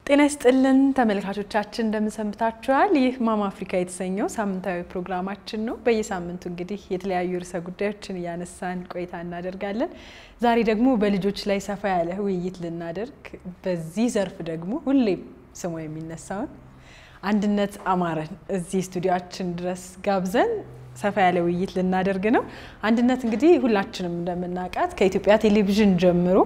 ጤና ይስጥልን ተመልካቾቻችን እንደምንሰንብታችኋል። ይህ ማማ አፍሪካ የተሰኘው ሳምንታዊ ፕሮግራማችን ነው። በየሳምንቱ እንግዲህ የተለያዩ ርዕሰ ጉዳዮችን እያነሳን ቆይታ እናደርጋለን። ዛሬ ደግሞ በልጆች ላይ ሰፋ ያለ ውይይት ልናደርግ በዚህ ዘርፍ ደግሞ ሁሌም ስሙ የሚነሳውን አንድነት አማረን እዚህ ስቱዲዮችን ድረስ ጋብዘን ሰፋ ያለ ውይይት ልናደርግ ነው። አንድነት እንግዲህ ሁላችንም እንደምናውቃት ከኢትዮጵያ ቴሌቪዥን ጀምሮ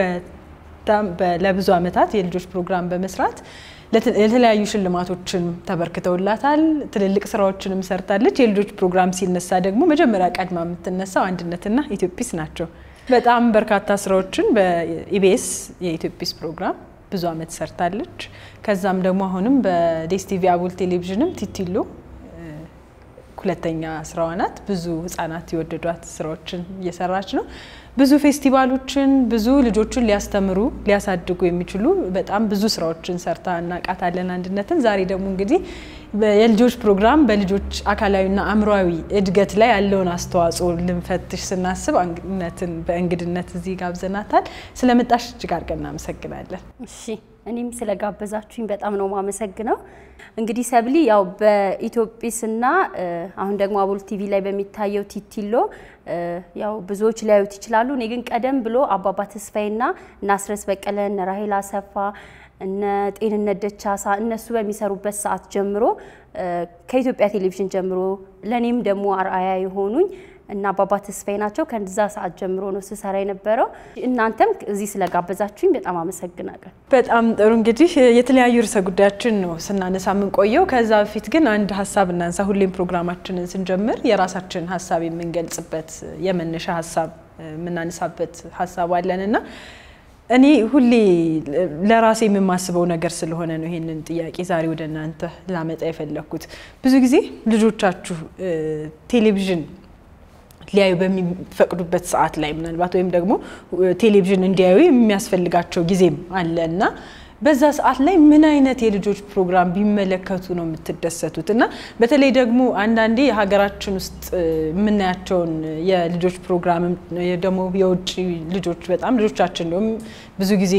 ለብዙ ዓመታት የልጆች ፕሮግራም በመስራት የተለያዩ ሽልማቶችን ተበርክተውላታል። ትልልቅ ስራዎችንም ሰርታለች። የልጆች ፕሮግራም ሲነሳ ደግሞ መጀመሪያ ቀድማ የምትነሳው አንድነትና ኢትዮጲስ ናቸው። በጣም በርካታ ስራዎችን በኢቢኤስ የኢትዮጲስ ፕሮግራም ብዙ ዓመት ሰርታለች። ከዛም ደግሞ አሁንም በዴስቲቪ አቡል ቴሌቪዥንም ቲቲሎ ሁለተኛ ስራዋ ናት። ብዙ ህጻናት የወደዷት ስራዎችን እየሰራች ነው። ብዙ ፌስቲቫሎችን ብዙ ልጆችን ሊያስተምሩ ሊያሳድጉ የሚችሉ በጣም ብዙ ስራዎችን ሰርታ እናውቃታለን አንድነትን። ዛሬ ደግሞ እንግዲህ የልጆች ፕሮግራም በልጆች አካላዊና አእምሯዊ እድገት ላይ ያለውን አስተዋጽኦ ልንፈትሽ ስናስብ አንድነትን በእንግድነት እዚህ ጋብዘናታል። ስለመጣሽ እጅግ አድርገን እናመሰግናለን። እሺ እኔም ስለጋበዛችሁኝ በጣም ነው ማመሰግነው። እንግዲህ ሰብሊ ያው በኢትዮጲስና አሁን ደግሞ አቦል ቲቪ ላይ በሚታየው ቲቲሎ ያው ብዙዎች ሊያዩት ይችላሉ። እኔ ግን ቀደም ብሎ አባባ ተስፋዬና እነ አስረስ በቀለ እነ ራሄል አሰፋ እነ ጤንነት ደቻሳ እነሱ በሚሰሩበት ሰዓት ጀምሮ ከኢትዮጵያ ቴሌቪዥን ጀምሮ ለእኔም ደግሞ አርአያ የሆኑኝ እና አባባ ተስፋዬ ናቸው። ከዛ ሰዓት ጀምሮ ነው ስሰራ የነበረው። እናንተም እዚህ ስለጋበዛችሁኝ በጣም አመሰግናለሁ። በጣም ጥሩ። እንግዲህ የተለያዩ ርዕሰ ጉዳዮችን ነው ስናነሳ የምንቆየው። ከዛ በፊት ግን አንድ ሀሳብ እናንሳ። ሁሌም ፕሮግራማችንን ስንጀምር የራሳችን ሀሳብ የምንገልጽበት የመነሻ ሀሳብ የምናነሳበት ሀሳብ አለን እና እኔ ሁሌ ለራሴ የምማስበው ነገር ስለሆነ ነው ይሄንን ጥያቄ ዛሬ ወደ እናንተ ላመጣ የፈለግኩት። ብዙ ጊዜ ልጆቻችሁ ቴሌቪዥን ሊያዩ በሚፈቅዱበት ሰዓት ላይ ምናልባት ወይም ደግሞ ቴሌቪዥን እንዲያዩ የሚያስፈልጋቸው ጊዜም አለ እና በዛ ሰዓት ላይ ምን አይነት የልጆች ፕሮግራም ቢመለከቱ ነው የምትደሰቱት? እና በተለይ ደግሞ አንዳንዴ የሀገራችን ውስጥ የምናያቸውን የልጆች ፕሮግራም ደግሞ የውጭ ልጆች በጣም ልጆቻችን እንዲሁም ብዙ ጊዜ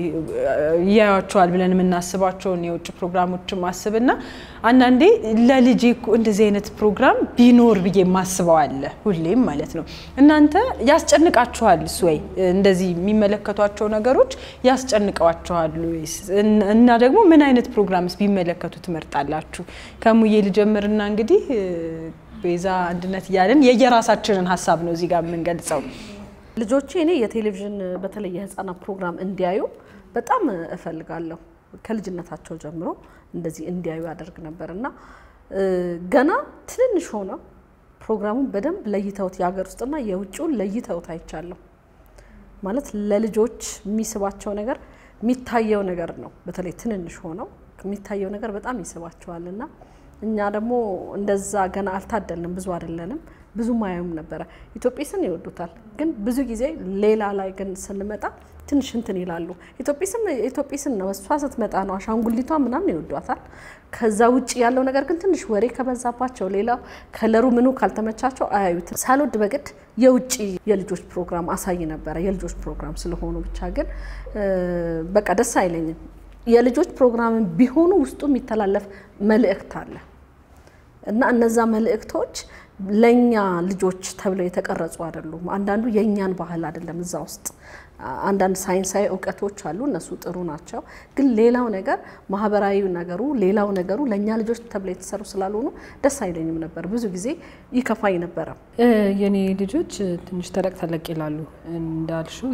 እያዩቸዋል ብለን የምናስባቸውን የውጭ ፕሮግራሞችን ማስብና አንዳንዴ ለልጄ እኮ እንደዚህ አይነት ፕሮግራም ቢኖር ብዬ ማስበው አለ ሁሌም ማለት ነው። እናንተ ያስጨንቃችኋል እሱ ወይ እንደዚህ የሚመለከቷቸው ነገሮች ያስጨንቀዋችኋል ወይስ? እና ደግሞ ምን አይነት ፕሮግራምስ ቢመለከቱ ትመርጣላችሁ? ከሙዬ ልጀምርና እንግዲህ ቤዛ አንድነት እያለን የየራሳችንን ሀሳብ ነው እዚህ ጋር የምንገልጸው። ልጆቼ እኔ የቴሌቪዥን በተለይ የህፃናት ፕሮግራም እንዲያዩ በጣም እፈልጋለሁ። ከልጅነታቸው ጀምሮ እንደዚህ እንዲያዩ ያደርግ ነበር እና ገና ትንንሽ ሆነው ፕሮግራሙን በደንብ ለይተውት የሀገር ውስጥና የውጭውን ለይተውት አይቻለሁ። ማለት ለልጆች የሚስባቸው ነገር የሚታየው ነገር ነው። በተለይ ትንንሽ ሆነው የሚታየው ነገር በጣም ይስባቸዋል እና እኛ ደግሞ እንደዛ ገና አልታደልንም፣ ብዙ አይደለንም፣ ብዙ ማየውም ነበረ። ኢትዮጲስን ይወዱታል፣ ግን ብዙ ጊዜ ሌላ ላይ ግን ስንመጣ ትንሽ እንትን ይላሉ። ኢትዮጲስን ነው እሷ ስትመጣ ነው አሻንጉሊቷ ምናምን ይወዷታል። ከዛ ውጭ ያለው ነገር ግን ትንሽ ወሬ ከበዛባቸው፣ ሌላው ከለሩ ምኑ ካልተመቻቸው አያዩትም። ሳልወድ በግድ የውጭ የልጆች ፕሮግራም አሳይ ነበረ። የልጆች ፕሮግራም ስለሆኑ ብቻ ግን በቃ ደስ አይለኝም። የልጆች ፕሮግራምን ቢሆኑ ውስጡ የሚተላለፍ መልእክት አለ እና እነዛ መልእክቶች ለእኛ ልጆች ተብለው የተቀረጹ አይደሉም። አንዳንዱ የእኛን ባህል አይደለም እዛ ውስጥ አንዳንድ ሳይንሳዊ እውቀቶች አሉ፣ እነሱ ጥሩ ናቸው። ግን ሌላው ነገር ማህበራዊ ነገሩ ሌላው ነገሩ ለእኛ ልጆች ተብለው የተሰሩ ስላልሆኑ ደስ አይለኝም ነበር። ብዙ ጊዜ ይከፋኝ ነበረ። የኔ ልጆች ትንሽ ተለቅ ተለቅ ይላሉ እንዳልሽው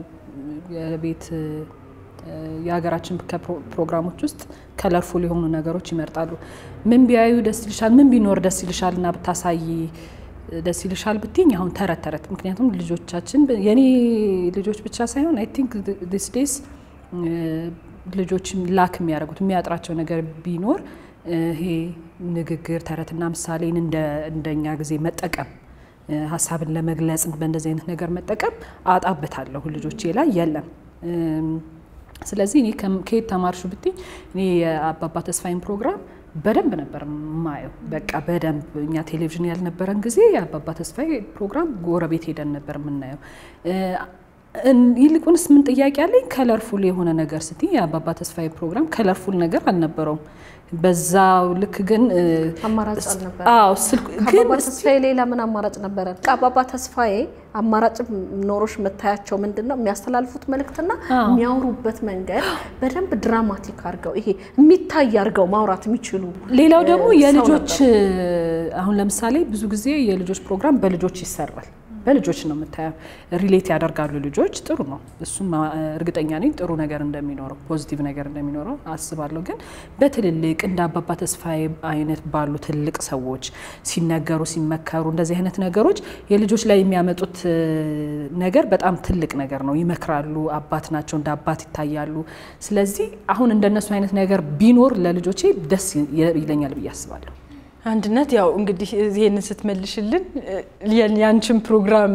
የቤት የሀገራችን ፕሮግራሞች ውስጥ ከለርፉል የሆኑ ነገሮች ይመርጣሉ። ምን ቢያዩ ደስ ይልሻል፣ ምን ቢኖር ደስ ይልሻል እና ብታሳይ ደስ ይልሻል ብትኝ አሁን ተረት ተረት ምክንያቱም ልጆቻችን የኔ ልጆች ብቻ ሳይሆን አይ ቲንክ ዲስ ዴይስ ልጆች ላክ የሚያደርጉት የሚያጥራቸው ነገር ቢኖር ይሄ ንግግር ተረትና ምሳሌን እንደኛ ጊዜ መጠቀም ሀሳብን ለመግለጽ በእንደዚህ አይነት ነገር መጠቀም አጣበታለሁ ልጆቼ ላይ የለም። ስለዚህ እኔ ከየት ተማርሹ ብትኝ እኔ የአባባ ተስፋዬን ፕሮግራም በደንብ ነበር ማየው። በቃ በደንብ እኛ ቴሌቪዥን ያልነበረን ጊዜ የአባባ ተስፋዬ ፕሮግራም ጎረቤት ሄደን ነበር የምናየው። ይልቁንስ ምን ጥያቄ አለኝ፣ ከለርፉል የሆነ ነገር ስትይ የአባባ ተስፋዬ ፕሮግራም ከለርፉል ነገር አልነበረውም። በዛው ልክ ግን አማራጭ አልነበረ። አዎ ስልክ ግን ከአባባ ተስፋዬ ሌላ ምን አማራጭ ነበረ? ከአባባ ተስፋዬ አማራጭ ኖሮሽ የምታያቸው ምንድን ነው የሚያስተላልፉት መልእክትና የሚያወሩበት መንገድ በደንብ ድራማቲክ አድርገው ይሄ የሚታይ አድርገው ማውራት የሚችሉ ሌላው ደግሞ ሰው የልጆች አሁን ለምሳሌ ብዙ ጊዜ የልጆች ፕሮግራም በልጆች ይሰራል። በልጆች ነው የምታየው። ሪሌት ያደርጋሉ ልጆች። ጥሩ ነው። እሱም እርግጠኛ ነኝ ጥሩ ነገር እንደሚኖረው ፖዚቲቭ ነገር እንደሚኖረው አስባለሁ። ግን በትልልቅ እንደ አባባ ተስፋዬ አይነት ባሉ ትልቅ ሰዎች ሲነገሩ ሲመከሩ እንደዚህ አይነት ነገሮች የልጆች ላይ የሚያመጡት ነገር በጣም ትልቅ ነገር ነው። ይመክራሉ። አባት ናቸው፣ እንደ አባት ይታያሉ። ስለዚህ አሁን እንደነሱ አይነት ነገር ቢኖር ለልጆቼ ደስ ይለኛል ብዬ አስባለሁ። አንድነት ያው እንግዲህ ይህንን ስትመልሽልን ያንቺን ፕሮግራም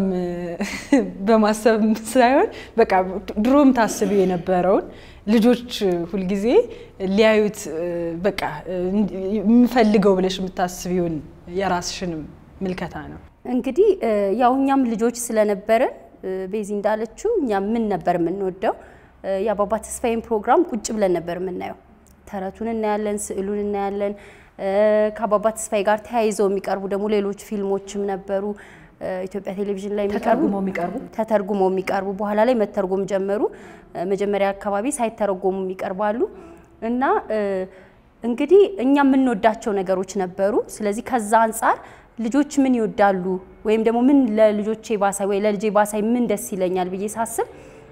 በማሰብ ሳይሆን በቃ ድሮም ታስቢ የነበረውን ልጆች ሁልጊዜ ሊያዩት በቃ የምፈልገው ብለሽ የምታስቢውን የራስሽንም ምልከታ ነው። እንግዲህ ያው እኛም ልጆች ስለነበርን ቤዚ እንዳለችው እኛ ምን ነበር የምንወደው? የአባባ ተስፋዬን ፕሮግራም ቁጭ ብለን ነበር የምናየው። ተረቱን እናያለን፣ ስዕሉን እናያለን። ከአባባ ተስፋዬ ጋር ተያይዘው የሚቀርቡ ደግሞ ሌሎች ፊልሞችም ነበሩ ኢትዮጵያ ቴሌቪዥን ላይ ተተርጉመው የሚቀርቡ ተተርጉመው የሚቀርቡ በኋላ ላይ መተርጎም ጀመሩ። መጀመሪያ አካባቢ ሳይተረጎሙ ይቀርባሉ እና እንግዲህ እኛ የምንወዳቸው ነገሮች ነበሩ። ስለዚህ ከዛ አንጻር ልጆች ምን ይወዳሉ ወይም ደግሞ ምን ለልጆቼ ባሳይ ወይ ለልጄ ባሳይ ምን ደስ ይለኛል ብዬ ሳስብ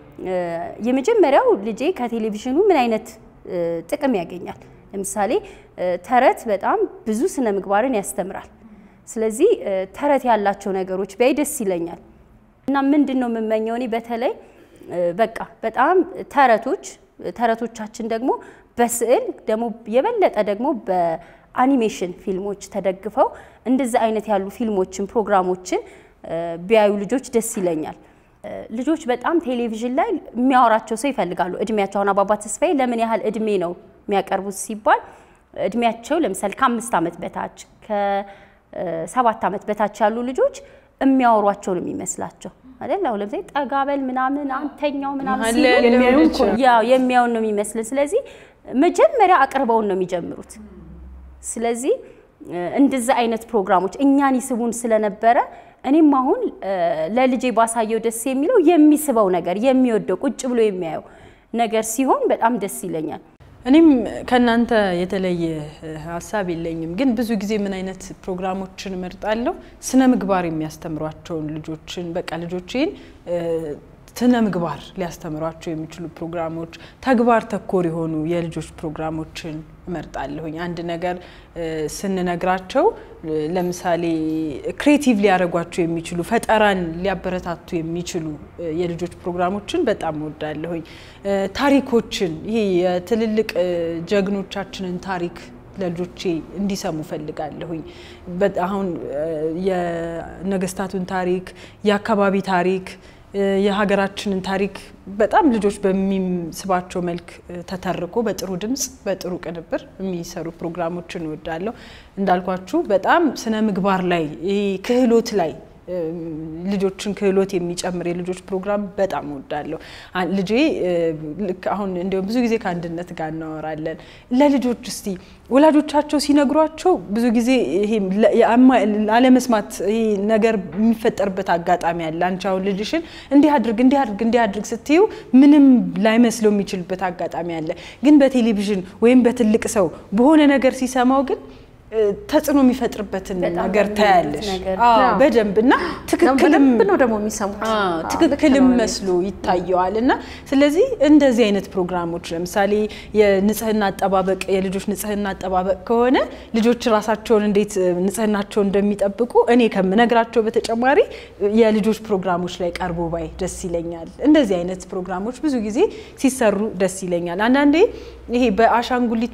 የመጀመሪያው ልጄ ከቴሌቪዥኑ ምን አይነት ጥቅም ያገኛል? ለምሳሌ ተረት በጣም ብዙ ስነ ምግባርን ያስተምራል። ስለዚህ ተረት ያላቸው ነገሮች ቢያይ ደስ ይለኛል እና ምንድን ነው የምመኘው እኔ በተለይ በቃ በጣም ተረቶች ተረቶቻችን ደግሞ በስዕል ደግሞ የበለጠ ደግሞ በአኒሜሽን ፊልሞች ተደግፈው እንደዚህ አይነት ያሉ ፊልሞችን ፕሮግራሞችን ቢያዩ ልጆች ደስ ይለኛል። ልጆች በጣም ቴሌቪዥን ላይ የሚያወራቸው ሰው ይፈልጋሉ። እድሜያቸው አሁን አባባ ተስፋዬ ለምን ያህል እድሜ ነው የሚያቀርቡት ሲባል እድሜያቸው ለምሳሌ ከአምስት ዓመት በታች ከሰባት ዓመት በታች ያሉ ልጆች የሚያወሯቸው ነው የሚመስላቸው አይደል? አሁን ለምሳሌ ጠጋበል ምናምን አንተኛው ምናምን ሲሉ ያው የሚያውን ነው የሚመስልን። ስለዚህ መጀመሪያ አቅርበውን ነው የሚጀምሩት። ስለዚህ እንደዚህ አይነት ፕሮግራሞች እኛን ይስቡን ስለነበረ እኔም አሁን ለልጄ ባሳየው ደስ የሚለው የሚስበው ነገር የሚወደው ቁጭ ብሎ የሚያየው ነገር ሲሆን በጣም ደስ ይለኛል። እኔም ከእናንተ የተለየ ሀሳብ የለኝም። ግን ብዙ ጊዜ ምን አይነት ፕሮግራሞችን እመርጣለሁ? ስነ ምግባር የሚያስተምሯቸውን ልጆችን በቃ ልጆችን ስነ ምግባር ሊያስተምሯቸው የሚችሉ ፕሮግራሞች፣ ተግባር ተኮር የሆኑ የልጆች ፕሮግራሞችን እመርጣለሁኝ። አንድ ነገር ስንነግራቸው ለምሳሌ ክሬቲቭ ሊያደርጓቸው የሚችሉ ፈጠራን ሊያበረታቱ የሚችሉ የልጆች ፕሮግራሞችን በጣም እወዳለሁኝ። ታሪኮችን ይሄ የትልልቅ ጀግኖቻችንን ታሪክ ለልጆቼ እንዲሰሙ ፈልጋለሁኝ። አሁን የነገስታቱን ታሪክ፣ የአካባቢ ታሪክ የሀገራችንን ታሪክ በጣም ልጆች በሚስባቸው መልክ ተተርኮ በጥሩ ድምፅ በጥሩ ቅንብር የሚሰሩ ፕሮግራሞችን እወዳለሁ። እንዳልኳችሁ በጣም ስነ ምግባር ላይ ይሄ ክህሎት ላይ ልጆችን ክህሎት የሚጨምር የልጆች ፕሮግራም በጣም እወዳለሁ። ልጄ ልክ አሁን እንዲሁም ብዙ ጊዜ ከአንድነት ጋር እናወራለን። ለልጆች እስቲ ወላጆቻቸው ሲነግሯቸው ብዙ ጊዜ ይሄ አለመስማት ይሄ ነገር የሚፈጠርበት አጋጣሚ አለ። አንቺ አሁን ልጅሽን እንዲህ አድርግ እንዲህ አድርግ እንዲህ አድርግ ስትዩ ምንም ላይመስለው የሚችልበት አጋጣሚ አለ። ግን በቴሌቪዥን ወይም በትልቅ ሰው በሆነ ነገር ሲሰማው ግን ተጽዕኖ የሚፈጥርበትን ነገር ታያለሽ በደንብ እና ትክክልም ነው ደግሞ የሚሰሙት ትክክልም መስሎ ይታየዋል። እና ስለዚህ እንደዚህ አይነት ፕሮግራሞች ለምሳሌ የንጽህና አጠባበቅ የልጆች ንጽህና አጠባበቅ ከሆነ ልጆች ራሳቸውን እንዴት ንጽህናቸውን እንደሚጠብቁ እኔ ከምነግራቸው በተጨማሪ የልጆች ፕሮግራሞች ላይ ቀርቦ ባይ ደስ ይለኛል። እንደዚህ አይነት ፕሮግራሞች ብዙ ጊዜ ሲሰሩ ደስ ይለኛል። አንዳንዴ ይሄ በአሻንጉሊት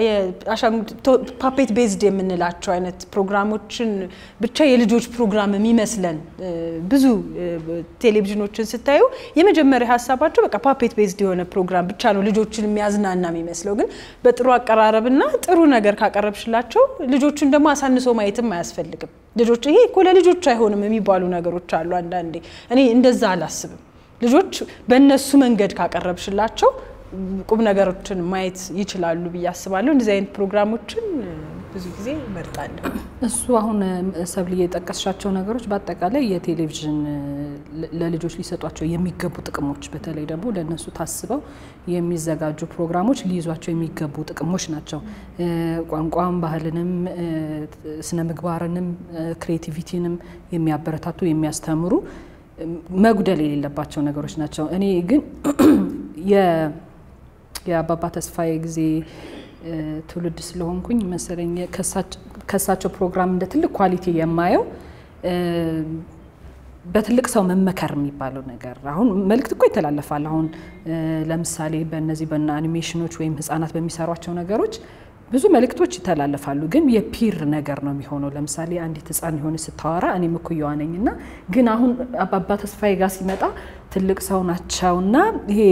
ፓፔት ቤዝድ የምንላቸው አይነት ፕሮግራሞችን ብቻ የልጆች ፕሮግራም የሚመስለን ብዙ ቴሌቪዥኖችን ስታዩ የመጀመሪያ ሀሳባቸው በቃ ፓፔት ቤዝድ የሆነ ፕሮግራም ብቻ ነው ልጆችን የሚያዝናና የሚመስለው። ግን በጥሩ አቀራረብና ጥሩ ነገር ካቀረብሽላቸው ልጆቹን ደግሞ አሳንሶ ማየትም አያስፈልግም። ልጆች ይሄ እኮ ለልጆች አይሆንም የሚባሉ ነገሮች አሉ። አንዳንዴ እኔ እንደዛ አላስብም። ልጆች በእነሱ መንገድ ካቀረብሽላቸው ቁም ነገሮችን ማየት ይችላሉ ብዬ አስባለሁ። እንደዚህ አይነት ፕሮግራሞችን ብዙ ጊዜ እመርጣለሁ። እሱ አሁን ሰብል የጠቀስሻቸው ነገሮች በአጠቃላይ የቴሌቪዥን ለልጆች ሊሰጧቸው የሚገቡ ጥቅሞች በተለይ ደግሞ ለእነሱ ታስበው የሚዘጋጁ ፕሮግራሞች ሊይዟቸው የሚገቡ ጥቅሞች ናቸው። ቋንቋም፣ ባህልንም፣ ስነ ምግባርንም፣ ክሬቲቪቲንም የሚያበረታቱ የሚያስተምሩ መጉደል የሌለባቸው ነገሮች ናቸው። እኔ ግን የአባባ ተስፋዬ ጊዜ ትውልድ ስለሆንኩኝ መሰለኝ ከሳቸው ፕሮግራም እንደ ትልቅ ኳሊቲ የማየው በትልቅ ሰው መመከር የሚባለው ነገር አሁን መልእክት እኮ ይተላለፋል። አሁን ለምሳሌ በእነዚህ በና አኒሜሽኖች ወይም ህጻናት በሚሰሯቸው ነገሮች ብዙ መልእክቶች ይተላለፋሉ። ግን የፒር ነገር ነው የሚሆነው። ለምሳሌ አንዲት ህፃን የሆነ ስታወራ እኔም እኩያዋ ነኝ እና ግን አሁን አባባ ተስፋዬ ጋር ሲመጣ ትልቅ ሰው ናቸውና ይሄ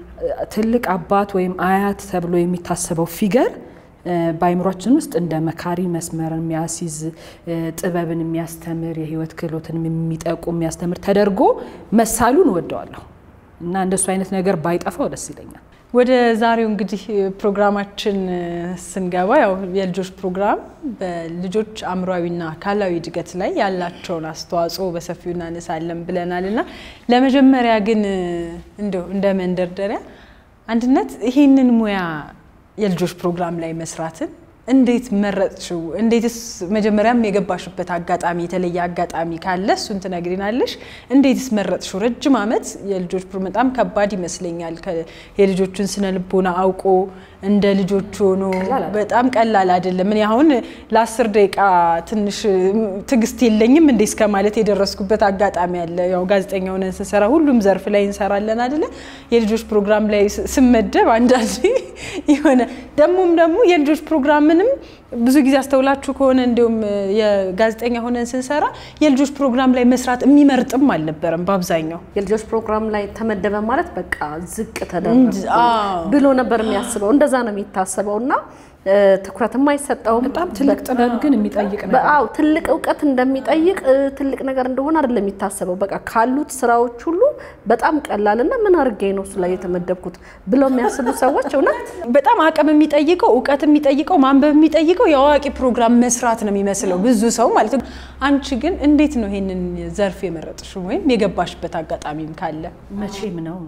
ትልቅ አባት ወይም አያት ተብሎ የሚታሰበው ፊገር በአይምሯችን ውስጥ እንደ መካሪ መስመርን የሚያስይዝ ጥበብን የሚያስተምር የህይወት ክህሎትን የሚጠቁም የሚያስተምር ተደርጎ መሳሉን እወደዋለሁ እና እንደሱ አይነት ነገር ባይጠፋው ደስ ይለኛል። ወደ ዛሬው እንግዲህ ፕሮግራማችን ስንገባ ያው የልጆች ፕሮግራም በልጆች አእምሯዊና አካላዊ እድገት ላይ ያላቸውን አስተዋጽኦ በሰፊው እናነሳለን ብለናል እና ለመጀመሪያ ግን እንደው እንደ መንደርደሪያ አንድነት ይህንን ሙያ የልጆች ፕሮግራም ላይ መስራትን እንዴት መረጥሽው? እንዴትስ መጀመሪያም የገባሽበት አጋጣሚ የተለየ አጋጣሚ ካለ እሱን ትነግሪናለሽ። እንዴትስ መረጥሽው? ረጅም ዓመት የልጆች በጣም ከባድ ይመስለኛል። የልጆቹን ስነ ልቦና አውቆ እንደ ልጆች ሆኖ በጣም ቀላል አይደለም። እኔ አሁን ለአስር ደቂቃ ትንሽ ትዕግስት የለኝም እንዴ እስከ ማለት የደረስኩበት አጋጣሚ አለ። ያው ጋዜጠኛ ሆነን ስንሰራ ሁሉም ዘርፍ ላይ እንሰራለን አይደለ? የልጆች ፕሮግራም ላይ ስመደብ አንዳንዴ የሆነ ደግሞም ደግሞ የልጆች ፕሮግራምንም ብዙ ጊዜ አስተውላችሁ ከሆነ እንዲሁም የጋዜጠኛ ሆነን ስንሰራ የልጆች ፕሮግራም ላይ መስራት የሚመርጥም አልነበረም በአብዛኛው የልጆች ፕሮግራም ላይ ተመደበ ማለት በቃ ዝቅ ተደረገ ብሎ ነበር የሚያስበው። እንደዛ ነው የሚታሰበው እና ትኩረትም አይሰጠውም። በጣም ትልቅ ጥበብ ግን የሚጠይቅ ነው። አዎ ትልቅ እውቀት እንደሚጠይቅ ትልቅ ነገር እንደሆነ አይደለም የሚታሰበው። በቃ ካሉት ስራዎች ሁሉ በጣም ቀላልና ምን አድርጌ ነው እሱ ላይ የተመደብኩት ብለው የሚያስቡ ሰዎች እውነት በጣም አቅም የሚጠይቀው እውቀት የሚጠይቀው ማንበብ የሚጠይቀው የአዋቂ ፕሮግራም መስራት ነው የሚመስለው ብዙ ሰው ማለት ነው። አንቺ ግን እንዴት ነው ይሄንን ዘርፍ የመረጥሽው ወይም የገባሽበት አጋጣሚም ካለ? መቼም ነው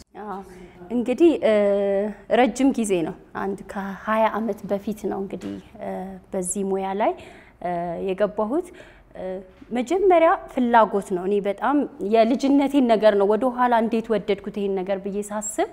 እንግዲህ ረጅም ጊዜ ነው። አንድ ከ20 ዓመት በፊት ነው እንግዲህ በዚህ ሙያ ላይ የገባሁት። መጀመሪያ ፍላጎት ነው። እኔ በጣም የልጅነቴን ነገር ነው ወደ ኋላ እንዴት ወደድኩት ይሄን ነገር ብዬ ሳስብ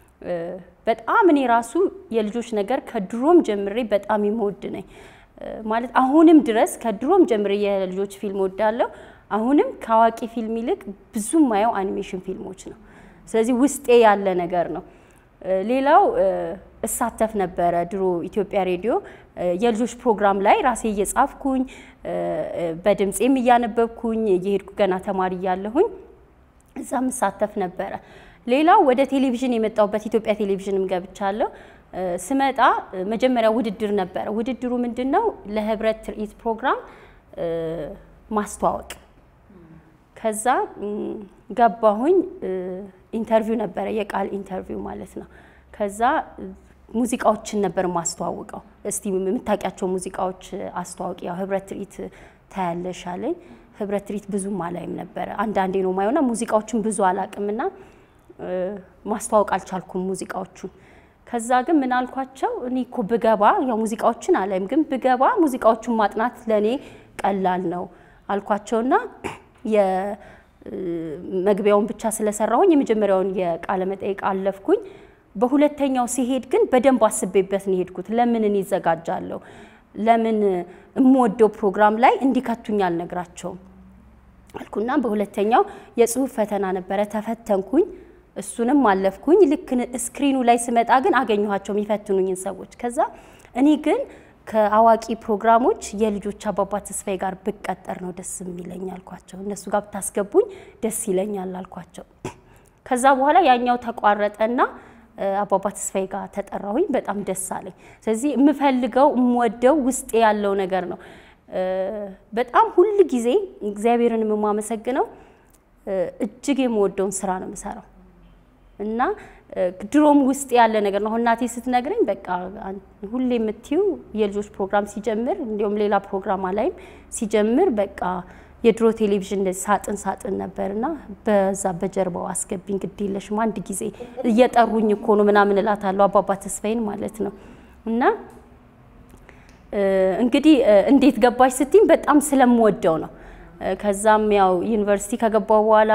በጣም እኔ ራሱ የልጆች ነገር ከድሮም ጀምሬ በጣም የምወድ ነኝ። ማለት አሁንም ድረስ ከድሮም ጀምሬ የልጆች ፊልም ወዳለሁ። አሁንም ከአዋቂ ፊልም ይልቅ ብዙ ማየው አኒሜሽን ፊልሞች ነው። ስለዚህ ውስጤ ያለ ነገር ነው። ሌላው እሳተፍ ነበረ ድሮ ኢትዮጵያ ሬዲዮ የልጆች ፕሮግራም ላይ ራሴ እየጻፍኩኝ በድምፄም እያነበብኩኝ እየሄድኩ ገና ተማሪ እያለሁኝ እዛም እሳተፍ ነበረ። ሌላው ወደ ቴሌቪዥን የመጣሁበት ኢትዮጵያ ቴሌቪዥንም ገብቻለሁ። ስመጣ መጀመሪያ ውድድር ነበረ። ውድድሩ ምንድን ነው? ለህብረት ትርኢት ፕሮግራም ማስተዋወቅ። ከዛ ገባሁኝ። ኢንተርቪው ነበረ፣ የቃል ኢንተርቪው ማለት ነው። ከዛ ሙዚቃዎችን ነበር ማስተዋውቀው። እስቲ የምታውቂያቸው ሙዚቃዎች አስተዋውቂ፣ ያው ህብረት ትርኢት ታያለሽ አለኝ። ህብረት ትርኢት ብዙም አላይም ነበረ፣ አንዳንዴ ነው ማየውና ሙዚቃዎችን ብዙ አላቅምና ማስተዋወቅ አልቻልኩም ሙዚቃዎቹን። ከዛ ግን ምን አልኳቸው፣ እኔ እኮ ብገባ ያው ሙዚቃዎችን አላይም፣ ግን ብገባ ሙዚቃዎቹን ማጥናት ለእኔ ቀላል ነው አልኳቸውና መግቢያውን ብቻ ስለሰራሁኝ የመጀመሪያውን የቃለ መጠይቅ አለፍኩኝ። በሁለተኛው ሲሄድ ግን በደንብ አስቤበት ነው የሄድኩት። ለምን እኔ ይዘጋጃለሁ? ለምን የምወደው ፕሮግራም ላይ እንዲከቱኝ አልነግራቸውም አልኩና በሁለተኛው የጽሁፍ ፈተና ነበረ፣ ተፈተንኩኝ። እሱንም አለፍኩኝ። ልክ ስክሪኑ ላይ ስመጣ ግን አገኘኋቸው የሚፈትኑኝን ሰዎች። ከዛ እኔ ግን ከአዋቂ ፕሮግራሞች የልጆች አባባ ተስፋዬ ጋር ብቀጠር ነው ደስ የሚለኝ አልኳቸው። እነሱ ጋር ብታስገቡኝ ደስ ይለኛል አልኳቸው። ከዛ በኋላ ያኛው ተቋረጠና አባባ ተስፋዬ ጋር ተጠራሁኝ። በጣም ደስ አለኝ። ስለዚህ የምፈልገው የምወደው ውስጤ ያለው ነገር ነው። በጣም ሁል ጊዜ እግዚአብሔርን የማመሰግነው እጅግ የምወደውን ስራ ነው የምሰራው እና ድሮም ውስጥ ያለ ነገር ነው። አሁን እናቴ ስትነግረኝ በቃ ሁሌ የምትይው የልጆች ፕሮግራም ሲጀምር እንዲሁም ሌላ ፕሮግራማ ላይም ሲጀምር በቃ የድሮ ቴሌቪዥን እንደዚህ ሳጥን ሳጥን ነበርና በዛ በጀርባው አስገቢኝ ግድ የለሽም አንድ ጊዜ እየጠሩኝ እኮ ነው ምናምን እላታለሁ አባባ ተስፋዬን ማለት ነው እና እንግዲህ እንዴት ገባሽ ስትኝ በጣም ስለምወደው ነው። ከዛም ያው ዩኒቨርሲቲ ከገባው በኋላ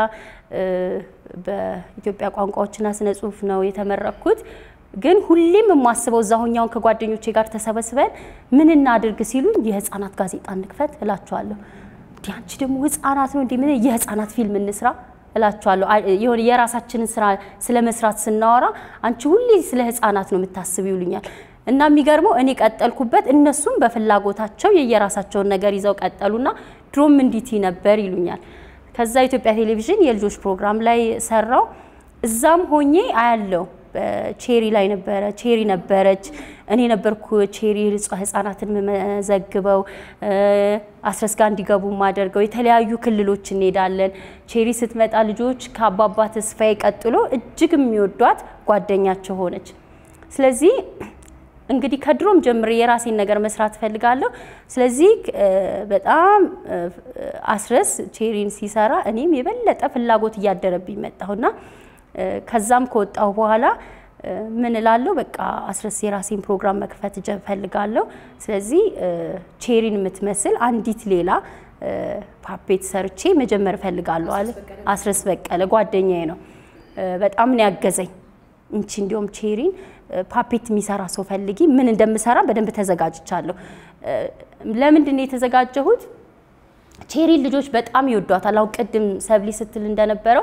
በኢትዮጵያ ቋንቋዎችና ስነ ጽሁፍ ነው የተመረቅኩት። ግን ሁሌም የማስበው እዛ ሁኛውን ከጓደኞቼ ጋር ተሰበስበን ምን እናድርግ ሲሉኝ የህፃናት ጋዜጣ እንክፈት እላቸዋለሁ። እንዲህ አንቺ ደግሞ ህፃናት ነው እንዲህ ምን የህፃናት ፊልም እንስራ እላቸዋለሁ። የሆነ የራሳችንን ስራ ስለ መስራት ስናወራ አንቺ ሁሌ ስለ ህፃናት ነው የምታስብ ይሉኛል። እና የሚገርመው እኔ ቀጠልኩበት፣ እነሱም በፍላጎታቸው የየራሳቸውን ነገር ይዘው ቀጠሉና ድሮም እንዲት ነበር ይሉኛል። ከዛ ኢትዮጵያ ቴሌቪዥን የልጆች ፕሮግራም ላይ ሰራው። እዛም ሆኜ አያለው ቼሪ ላይ ነበረ ቼሪ ነበረች። እኔ ነበርኩ ቼሪ ህጻናትን የምመዘግበው አስረስ ጋር እንዲገቡ ማደርገው። የተለያዩ ክልሎች እንሄዳለን። ቼሪ ስትመጣ ልጆች ከአባባ ተስፋዬ ቀጥሎ እጅግ የሚወዷት ጓደኛቸው ሆነች። ስለዚህ እንግዲህ ከድሮም ጀምሬ የራሴን ነገር መስራት እፈልጋለሁ። ስለዚህ በጣም አስረስ ቼሪን ሲሰራ እኔም የበለጠ ፍላጎት እያደረብኝ መጣሁና ከዛም ከወጣሁ በኋላ ምን እላለሁ፣ በቃ አስረስ የራሴን ፕሮግራም መክፈት እፈልጋለሁ። ስለዚህ ቼሪን የምትመስል አንዲት ሌላ ፓፔት ሰርቼ መጀመር እፈልጋለሁ አለ አስረስ በቀለ። ጓደኛዬ ነው፣ በጣም ነው ያገዘኝ። እንቺ እንዲሁም ቼሪን ፓፔት የሚሰራ ሰው ፈልጊ፣ ምን እንደምሰራ በደንብ ተዘጋጅቻለሁ። ለምንድን ነው የተዘጋጀሁት? ቼሪን ልጆች በጣም ይወዷታል። አሁን ቅድም ሰብሊ ስትል እንደነበረው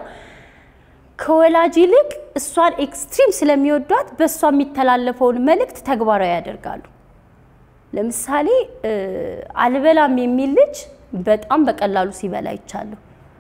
ከወላጅ ይልቅ እሷን ኤክስትሪም ስለሚወዷት በእሷ የሚተላለፈውን መልእክት ተግባራዊ ያደርጋሉ። ለምሳሌ አልበላም የሚል ልጅ በጣም በቀላሉ ሲበላ ይቻለሁ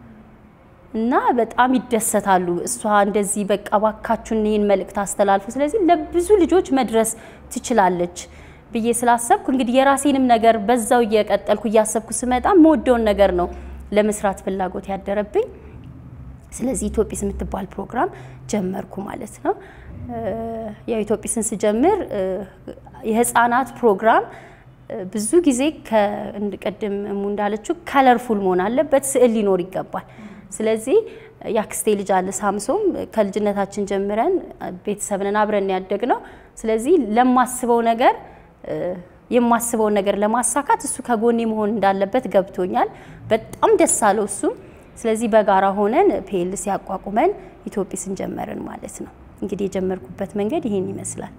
እና በጣም ይደሰታሉ። እሷ እንደዚህ በቃ ባካችሁን ይህን መልእክት አስተላልፉ፣ ስለዚህ ለብዙ ልጆች መድረስ ትችላለች ብዬ ስላሰብኩ እንግዲህ የራሴንም ነገር በዛው እየቀጠልኩ እያሰብኩ ስመጣ የምወደውን ነገር ነው ለመስራት ፍላጎት ያደረብኝ። ስለዚህ ኢትዮጲስ የምትባል ፕሮግራም ጀመርኩ ማለት ነው። ያው ኢትዮጲስን ስጀምር የህፃናት ፕሮግራም ብዙ ጊዜ ቅድም እሙ እንዳለችው ከለርፉል መሆን አለበት፣ ስዕል ሊኖር ይገባል። ስለዚህ የአክስቴ ልጅ አለ ሳምሶም፣ ከልጅነታችን ጀምረን ቤተሰብንን አብረን ያደግ ነው። ስለዚህ ለማስበው ነገር የማስበውን ነገር ለማሳካት እሱ ከጎኔ መሆን እንዳለበት ገብቶኛል። በጣም ደስ አለው እሱም። ስለዚህ በጋራ ሆነን ፒኤልሲ አቋቁመን ኢትዮጲስን ጀመርን ማለት ነው። እንግዲህ የጀመርኩበት መንገድ ይሄን ይመስላል።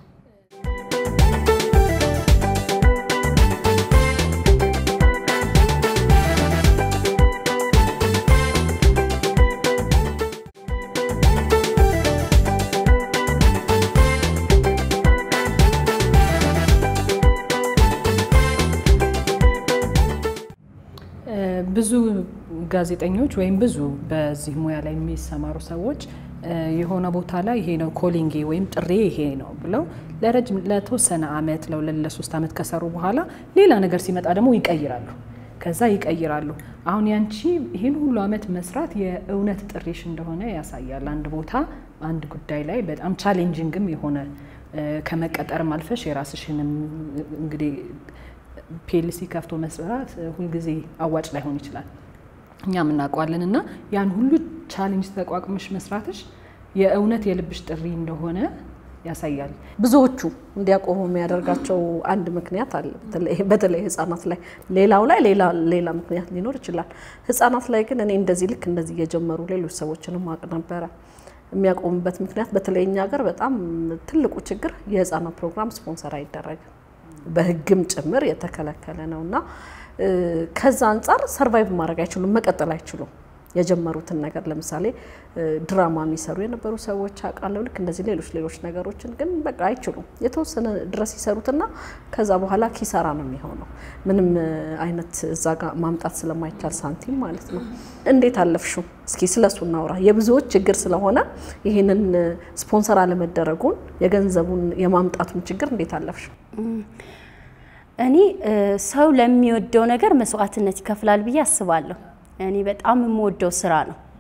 ብዙ ጋዜጠኞች ወይም ብዙ በዚህ ሙያ ላይ የሚሰማሩ ሰዎች የሆነ ቦታ ላይ ይሄ ነው ኮሊንጌ ወይም ጥሬ ይሄ ነው ብለው ለረጅም ለተወሰነ አመት ለሁለት ለሶስት አመት ከሰሩ በኋላ ሌላ ነገር ሲመጣ ደግሞ ይቀይራሉ። ከዛ ይቀይራሉ። አሁን ያንቺ ይህን ሁሉ አመት መስራት የእውነት ጥሪሽ እንደሆነ ያሳያል። አንድ ቦታ አንድ ጉዳይ ላይ በጣም ቻሌንጂንግም የሆነ ከመቀጠርም አልፈሽ የራስሽንም እንግዲህ ፒኤልሲ ከፍቶ መስራት ሁልጊዜ አዋጭ ላይሆን ይችላል፣ እኛም እናውቀዋለን። እና ያን ሁሉ ቻሌንጅ ተቋቁመሽ መስራትሽ የእውነት የልብሽ ጥሪ እንደሆነ ያሳያል። ብዙዎቹ እንዲያቆሙ የሚያደርጋቸው አንድ ምክንያት አለ። በተለይ ህጻናት ላይ፣ ሌላው ላይ ሌላ ምክንያት ሊኖር ይችላል። ህጻናት ላይ ግን እኔ እንደዚህ ልክ እንደዚህ እየጀመሩ ሌሎች ሰዎችንም ማቅ ነበረ የሚያቆሙበት ምክንያት በተለይ እኛ ሀገር በጣም ትልቁ ችግር የህፃናት ፕሮግራም ስፖንሰር አይደረግም በህግም ጭምር የተከለከለ ነው እና ከዛ አንጻር ሰርቫይቭ ማድረግ አይችሉም፣ መቀጠል አይችሉም። የጀመሩትን ነገር ለምሳሌ ድራማ የሚሰሩ የነበሩ ሰዎች አውቃለሁ። ልክ እንደዚህ ሌሎች ሌሎች ነገሮችን ግን በቃ አይችሉም። የተወሰነ ድረስ ይሰሩትና ከዛ በኋላ ኪሳራ ነው የሚሆነው። ምንም አይነት እዛ ጋር ማምጣት ስለማይቻል ሳንቲም ማለት ነው። እንዴት አለፍሽው? እስኪ ስለሱ እናውራ። የብዙዎች ችግር ስለሆነ ይህንን ስፖንሰር አለመደረጉን የገንዘቡን የማምጣቱን ችግር እንዴት አለፍሽው? እኔ ሰው ለሚወደው ነገር መስዋዕትነት ይከፍላል ብዬ አስባለሁ። እኔ በጣም የምወደው ስራ ነው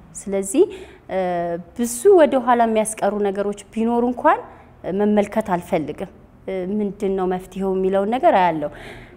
ስለዚህ ብዙ ወደ ኋላ የሚያስቀሩ ነገሮች ቢኖሩ እንኳን መመልከት አልፈልግም። ምንድን ነው መፍትሄው የሚለውን ነገር አያለው።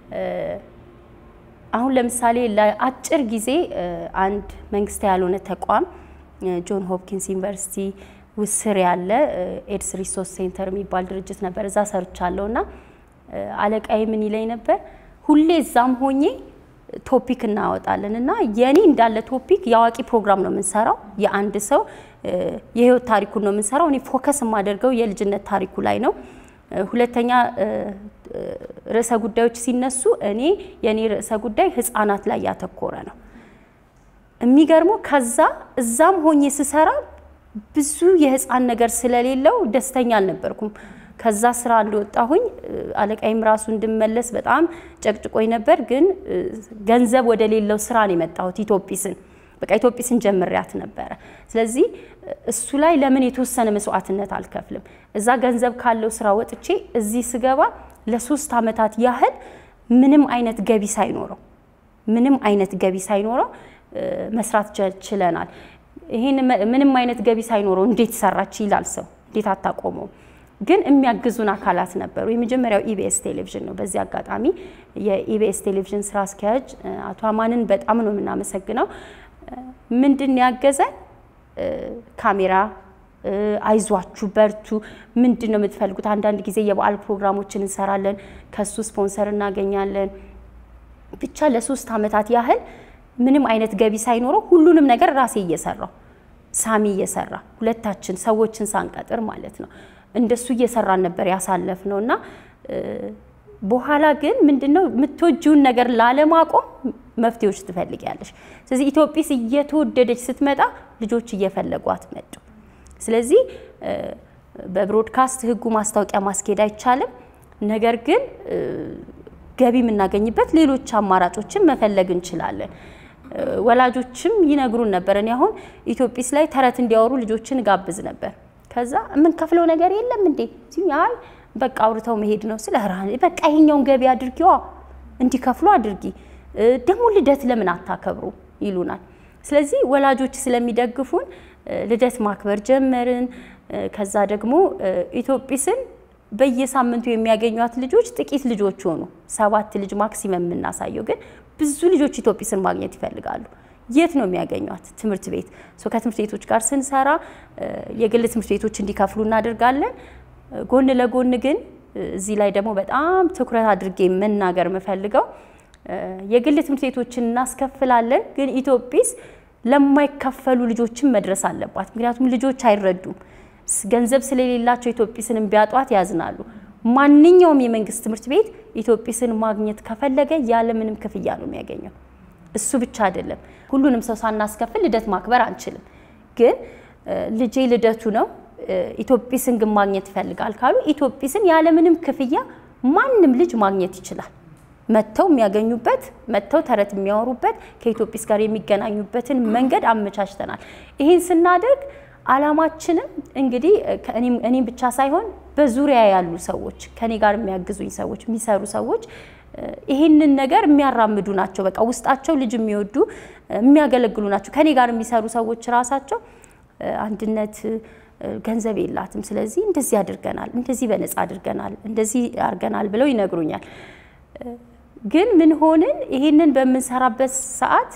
አሁን ለምሳሌ ለአጭር ጊዜ አንድ መንግስታዊ ያልሆነ ተቋም ጆን ሆፕኪንስ ዩኒቨርሲቲ ውስር ያለ ኤድስ ሪሶርስ ሴንተር የሚባል ድርጅት ነበር። እዛ ሰርቻለሁ እና አለቃዬ ምን ይለኝ ነበር፣ ሁሌ እዛም ሆኜ ቶፒክ እናወጣለን እና የኔ እንዳለ ቶፒክ የአዋቂ ፕሮግራም ነው የምንሰራው። የአንድ ሰው የህይወት ታሪኩን ነው የምንሰራው። እኔ ፎከስ የማደርገው የልጅነት ታሪኩ ላይ ነው። ሁለተኛ ርዕሰ ጉዳዮች ሲነሱ እኔ የኔ ርዕሰ ጉዳይ ህፃናት ላይ ያተኮረ ነው። የሚገርመው ከዛ እዛም ሆኜ ስሰራ ብዙ የህፃን ነገር ስለሌለው ደስተኛ አልነበርኩም። ከዛ ስራ እንደወጣሁኝ አለቃይም ራሱ እንድመለስ በጣም ጨቅጭቆኝ ነበር። ግን ገንዘብ ወደ ሌለው ስራ ነው የመጣሁት ኢትዮጲስን በቃ ኢትዮጲስን ጀምሪያት ነበረ። ስለዚህ እሱ ላይ ለምን የተወሰነ መስዋዕትነት አልከፍልም? እዛ ገንዘብ ካለው ስራ ወጥቼ እዚህ ስገባ ለሶስት አመታት ያህል ምንም አይነት ገቢ ሳይኖረው ምንም አይነት ገቢ ሳይኖረው መስራት ችለናል። ይህን ምንም አይነት ገቢ ሳይኖረው እንዴት ሰራች ይላል ሰው፣ እንዴት አታቆመው? ግን የሚያግዙን አካላት ነበሩ። የመጀመሪያው ኢቢኤስ ቴሌቪዥን ነው። በዚህ አጋጣሚ የኢቢኤስ ቴሌቪዥን ስራ አስኪያጅ አቶ አማንን በጣም ነው የምናመሰግነው። ምንድን ያገዘን ካሜራ፣ አይዟችሁ በርቱ፣ ምንድን ነው የምትፈልጉት? አንዳንድ ጊዜ የበዓል ፕሮግራሞችን እንሰራለን፣ ከሱ ስፖንሰር እናገኛለን። ብቻ ለሶስት አመታት ያህል ምንም አይነት ገቢ ሳይኖረው ሁሉንም ነገር ራሴ እየሰራው ሳሚ እየሰራ ሁለታችን ሰዎችን ሳንቀጥር ማለት ነው እንደሱ እየሰራን ነበር ያሳለፍ ነው እና በኋላ ግን ምንድነው የምትወጂውን ነገር ላለማቆም መፍትሄዎች ትፈልጊያለሽ። ስለዚህ ኢትዮጲስ እየተወደደች ስትመጣ ልጆች እየፈለጓት መጡ። ስለዚህ በብሮድካስት ህጉ ማስታወቂያ ማስኬድ አይቻልም። ነገር ግን ገቢ የምናገኝበት ሌሎች አማራጮችን መፈለግ እንችላለን። ወላጆችም ይነግሩን ነበር። እኔ አሁን ኢትዮጲስ ላይ ተረት እንዲያወሩ ልጆችን ጋብዝ ነበር። ከዛ የምንከፍለው ነገር የለም እንዴ? አይ በቃ አውርተው መሄድ ነው። ስለ በቃ ይሄኛውን ገቢ አድርጊዋ እንዲከፍሉ አድርጊ፣ ደግሞ ልደት ለምን አታከብሩ ይሉናል። ስለዚህ ወላጆች ስለሚደግፉን ልደት ማክበር ጀመርን። ከዛ ደግሞ ኢትዮጲስን በየሳምንቱ የሚያገኟት ልጆች ጥቂት ልጆች ሆኑ። ሰባት ልጅ ማክሲመም የምናሳየው ግን ብዙ ልጆች ኢትዮጲስን ማግኘት ይፈልጋሉ። የት ነው የሚያገኟት? ትምህርት ቤት። ከትምህርት ቤቶች ጋር ስንሰራ የግል ትምህርት ቤቶች እንዲከፍሉ እናደርጋለን። ጎን ለጎን ግን እዚህ ላይ ደግሞ በጣም ትኩረት አድርጌ መናገር የምፈልገው የግል ትምህርት ቤቶችን እናስከፍላለን፣ ግን ኢትዮጲስ ለማይከፈሉ ልጆችን መድረስ አለባት። ምክንያቱም ልጆች አይረዱም። ገንዘብ ስለሌላቸው ኢትዮጲስን ቢያጧት ያዝናሉ። ማንኛውም የመንግስት ትምህርት ቤት ኢትዮጲስን ማግኘት ከፈለገ ያለምንም ክፍያ ነው የሚያገኘው። እሱ ብቻ አይደለም፣ ሁሉንም ሰው ሳናስከፍል ልደት ማክበር አንችልም። ግን ልጄ ልደቱ ነው ኢትዮጲስን ግን ማግኘት ይፈልጋል ካሉ ኢትዮጲስን ያለምንም ክፍያ ማንም ልጅ ማግኘት ይችላል። መጥተው የሚያገኙበት መጥተው ተረት የሚያወሩበት ከኢትዮጲስ ጋር የሚገናኙበትን መንገድ አመቻችተናል። ይህን ስናደርግ አላማችንም እንግዲህ እኔም ብቻ ሳይሆን በዙሪያ ያሉ ሰዎች ከኔ ጋር የሚያግዙኝ ሰዎች የሚሰሩ ሰዎች ይህንን ነገር የሚያራምዱ ናቸው። በቃ ውስጣቸው ልጅ የሚወዱ የሚያገለግሉ ናቸው። ከኔ ጋር የሚሰሩ ሰዎች ራሳቸው አንድነት ገንዘብ የላትም፣ ስለዚህ እንደዚህ አድርገናል፣ እንደዚህ በነፃ አድርገናል፣ እንደዚህ አድርገናል ብለው ይነግሩኛል። ግን ምን ሆንን? ይህንን በምንሰራበት ሰዓት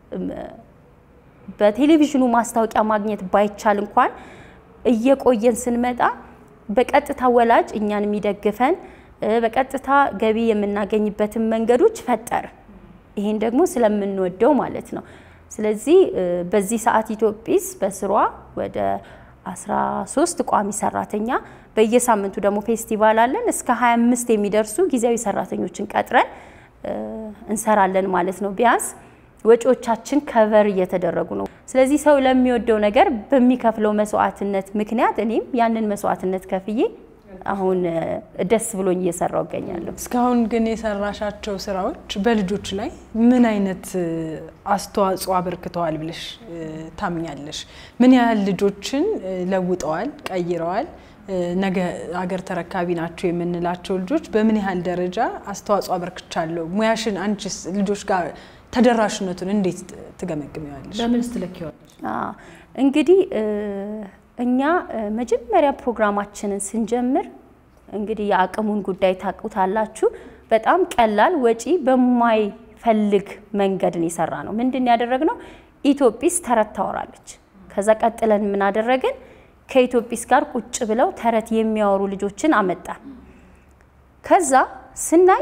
በቴሌቪዥኑ ማስታወቂያ ማግኘት ባይቻል እንኳን እየቆየን ስንመጣ በቀጥታ ወላጅ እኛን የሚደግፈን በቀጥታ ገቢ የምናገኝበትን መንገዶች ፈጠር። ይሄን ደግሞ ስለምንወደው ማለት ነው። ስለዚህ በዚህ ሰዓት ኢትዮጲስ በስሯ ወደ 13 ቋሚ ሰራተኛ በየሳምንቱ ደግሞ ፌስቲቫል አለን። እስከ 25 የሚደርሱ ጊዜያዊ ሰራተኞችን ቀጥረን እንሰራለን ማለት ነው። ቢያንስ ወጪዎቻችን ከቨር እየተደረጉ ነው። ስለዚህ ሰው ለሚወደው ነገር በሚከፍለው መስዋዕትነት ምክንያት እኔም ያንን መስዋዕትነት ከፍዬ አሁን ደስ ብሎኝ እየሰራው እገኛለሁ። እስካሁን ግን የሰራሻቸው ስራዎች በልጆች ላይ ምን አይነት አስተዋጽኦ አበርክተዋል ብለሽ ታምኛለሽ? ምን ያህል ልጆችን ለውጠዋል፣ ቀይረዋል? ነገ ሀገር ተረካቢ ናቸው የምንላቸው ልጆች በምን ያህል ደረጃ አስተዋጽኦ አበርክቻለሁ? ሙያሽን አንቺስ ልጆች ጋር ተደራሽነቱን እንዴት ትገመግሚዋለሽ? በምን ስትለኪዋለሽ? አዎ፣ እንግዲህ እ፣ እኛ እ፣ መጀመሪያ ፕሮግራማችንን ስንጀምር እንግዲህ የአቅሙን ጉዳይ ታውቁታላችሁ። በጣም ቀላል ወጪ በማይፈልግ መንገድን የሰራ ነው። ምንድን ያደረግነው ኢትዮጲስ ተረት ታወራለች። ከዛ ቀጥለን ምን አደረግን? ከኢትዮጲስ ጋር ቁጭ ብለው ተረት የሚያወሩ ልጆችን አመጣን። ከዛ ስናይ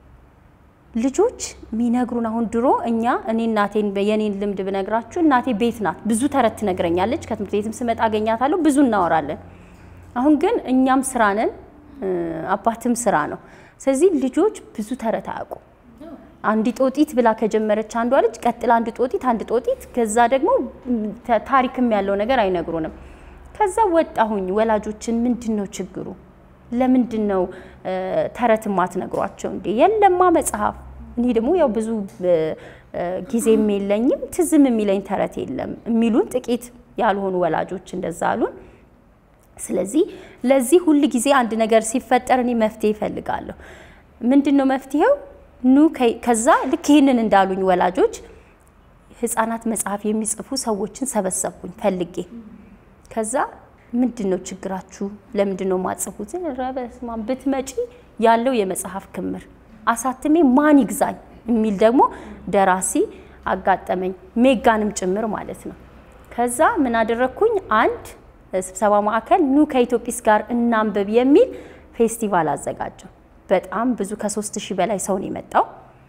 ልጆች የሚነግሩን አሁን ድሮ እኛ እኔ እናቴን የኔን ልምድ ብነግራችሁ እናቴ ቤት ናት፣ ብዙ ተረት ትነግረኛለች። ከትምህርት ቤትም ስመጣ አገኛታለሁ፣ ብዙ እናወራለን። አሁን ግን እኛም ስራ ነን፣ እ፣ አባትም ስራ ነው። ስለዚህ ልጆች ብዙ ተረት አያውቁም። አንድ ጦጢት ብላ ከጀመረች አንዷ ልጅ ቀጥላ አንድ ጦጢት አንድ ጦጢት፣ ከዛ ደግሞ ተ- ታሪክም ያለው ነገር አይነግሩንም። ከዛ ወጣሁኝ ወላጆችን ምንድን ነው ችግሩ? ለምንድን ነው እ፣ ተረት ማትነግሯቸው እንዴ? የለማ መጽሐፍ። እኔ ደግሞ ያው ብዙ እ፣ እ፣ ጊዜም የለኝም ትዝም የሚለኝ ተረት የለም የሚሉን ጥቂት ያልሆኑ ወላጆች እንደዛ አሉን። ስለዚህ ለዚህ ሁል ጊዜ አንድ ነገር ሲፈጠር እኔ መፍትሄ ይፈልጋለሁ። ምንድን ነው መፍትሄው? ኑ ከ- ከዛ ልክ ይህንን እንዳሉኝ ወላጆች ህፃናት መጽሐፍ የሚጽፉ ሰዎችን ሰበሰብኩኝ ፈልጌ። ከዛ ምንድን ነው ችግራችሁ? ለምንድን ነው ማጽፉት? ኧረ በስመ አብ ብትመጪ ያለው የመጽሐፍ ክምር አሳትሜ ማን ይግዛኝ የሚል ደግሞ ደራሲ አጋጠመኝ፣ ሜጋንም ጭምር ማለት ነው። ከዛ ምን አደረግኩኝ? አንድ ስብሰባ ማዕከል ኑ ከኢትዮጲስ ጋር እናንብብ የሚል ፌስቲቫል አዘጋጀው። በጣም ብዙ ከሶስት ሺህ በላይ ሰው ነው የመጣው።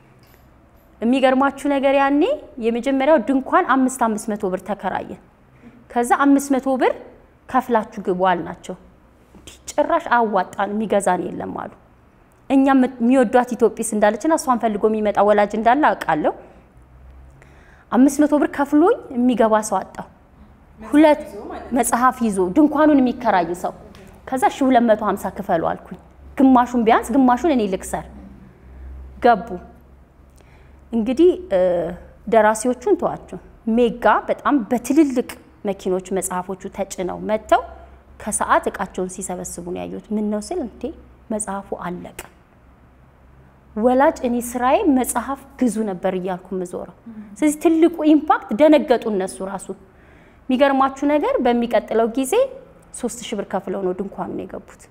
የሚገርማችሁ ነገር ያኔ የመጀመሪያው ድንኳን አምስት አምስት መቶ ብር ተከራየን። ከዛ አምስት መቶ ብር ከፍላችሁ ግቡ አልናቸው። እንዲህ ጭራሽ አዋጣን የሚገዛን የለም አሉ። እኛ የሚወዷት ኢትዮጲስ እንዳለችና እሷን ፈልጎ የሚመጣ ወላጅ እንዳለ አውቃለሁ። አምስት መቶ ብር ከፍሎኝ የሚገባ ሰው አጣው። ሁለት መጽሐፍ ይዞ ድንኳኑን የሚከራይ ሰው ከዛ ሺ ሁለት መቶ ሀምሳ ክፈሉ አልኩኝ። ግማሹን ቢያንስ ግማሹን እኔ ልክሰር ገቡ። እንግዲህ ደራሲዎቹን ተዋቸው። ሜጋ በጣም በትልልቅ መኪኖች መጽሐፎቹ ተጭነው መጥተው ከሰዓት እቃቸውን ሲሰበስቡ ነው ያዩት። ምን ነው ስል እንዴ መጽሐፉ አለቀ። ወላጅ እኔ ስራዬ መጽሐፍ ግዙ ነበር እያልኩ ምዞረው። ስለዚህ ትልቁ ኢምፓክት ደነገጡ እነሱ ራሱ። የሚገርማችሁ ነገር በሚቀጥለው ጊዜ ሶስት ሺህ ብር ከፍለው ነው ድንኳኑ ነው የገቡት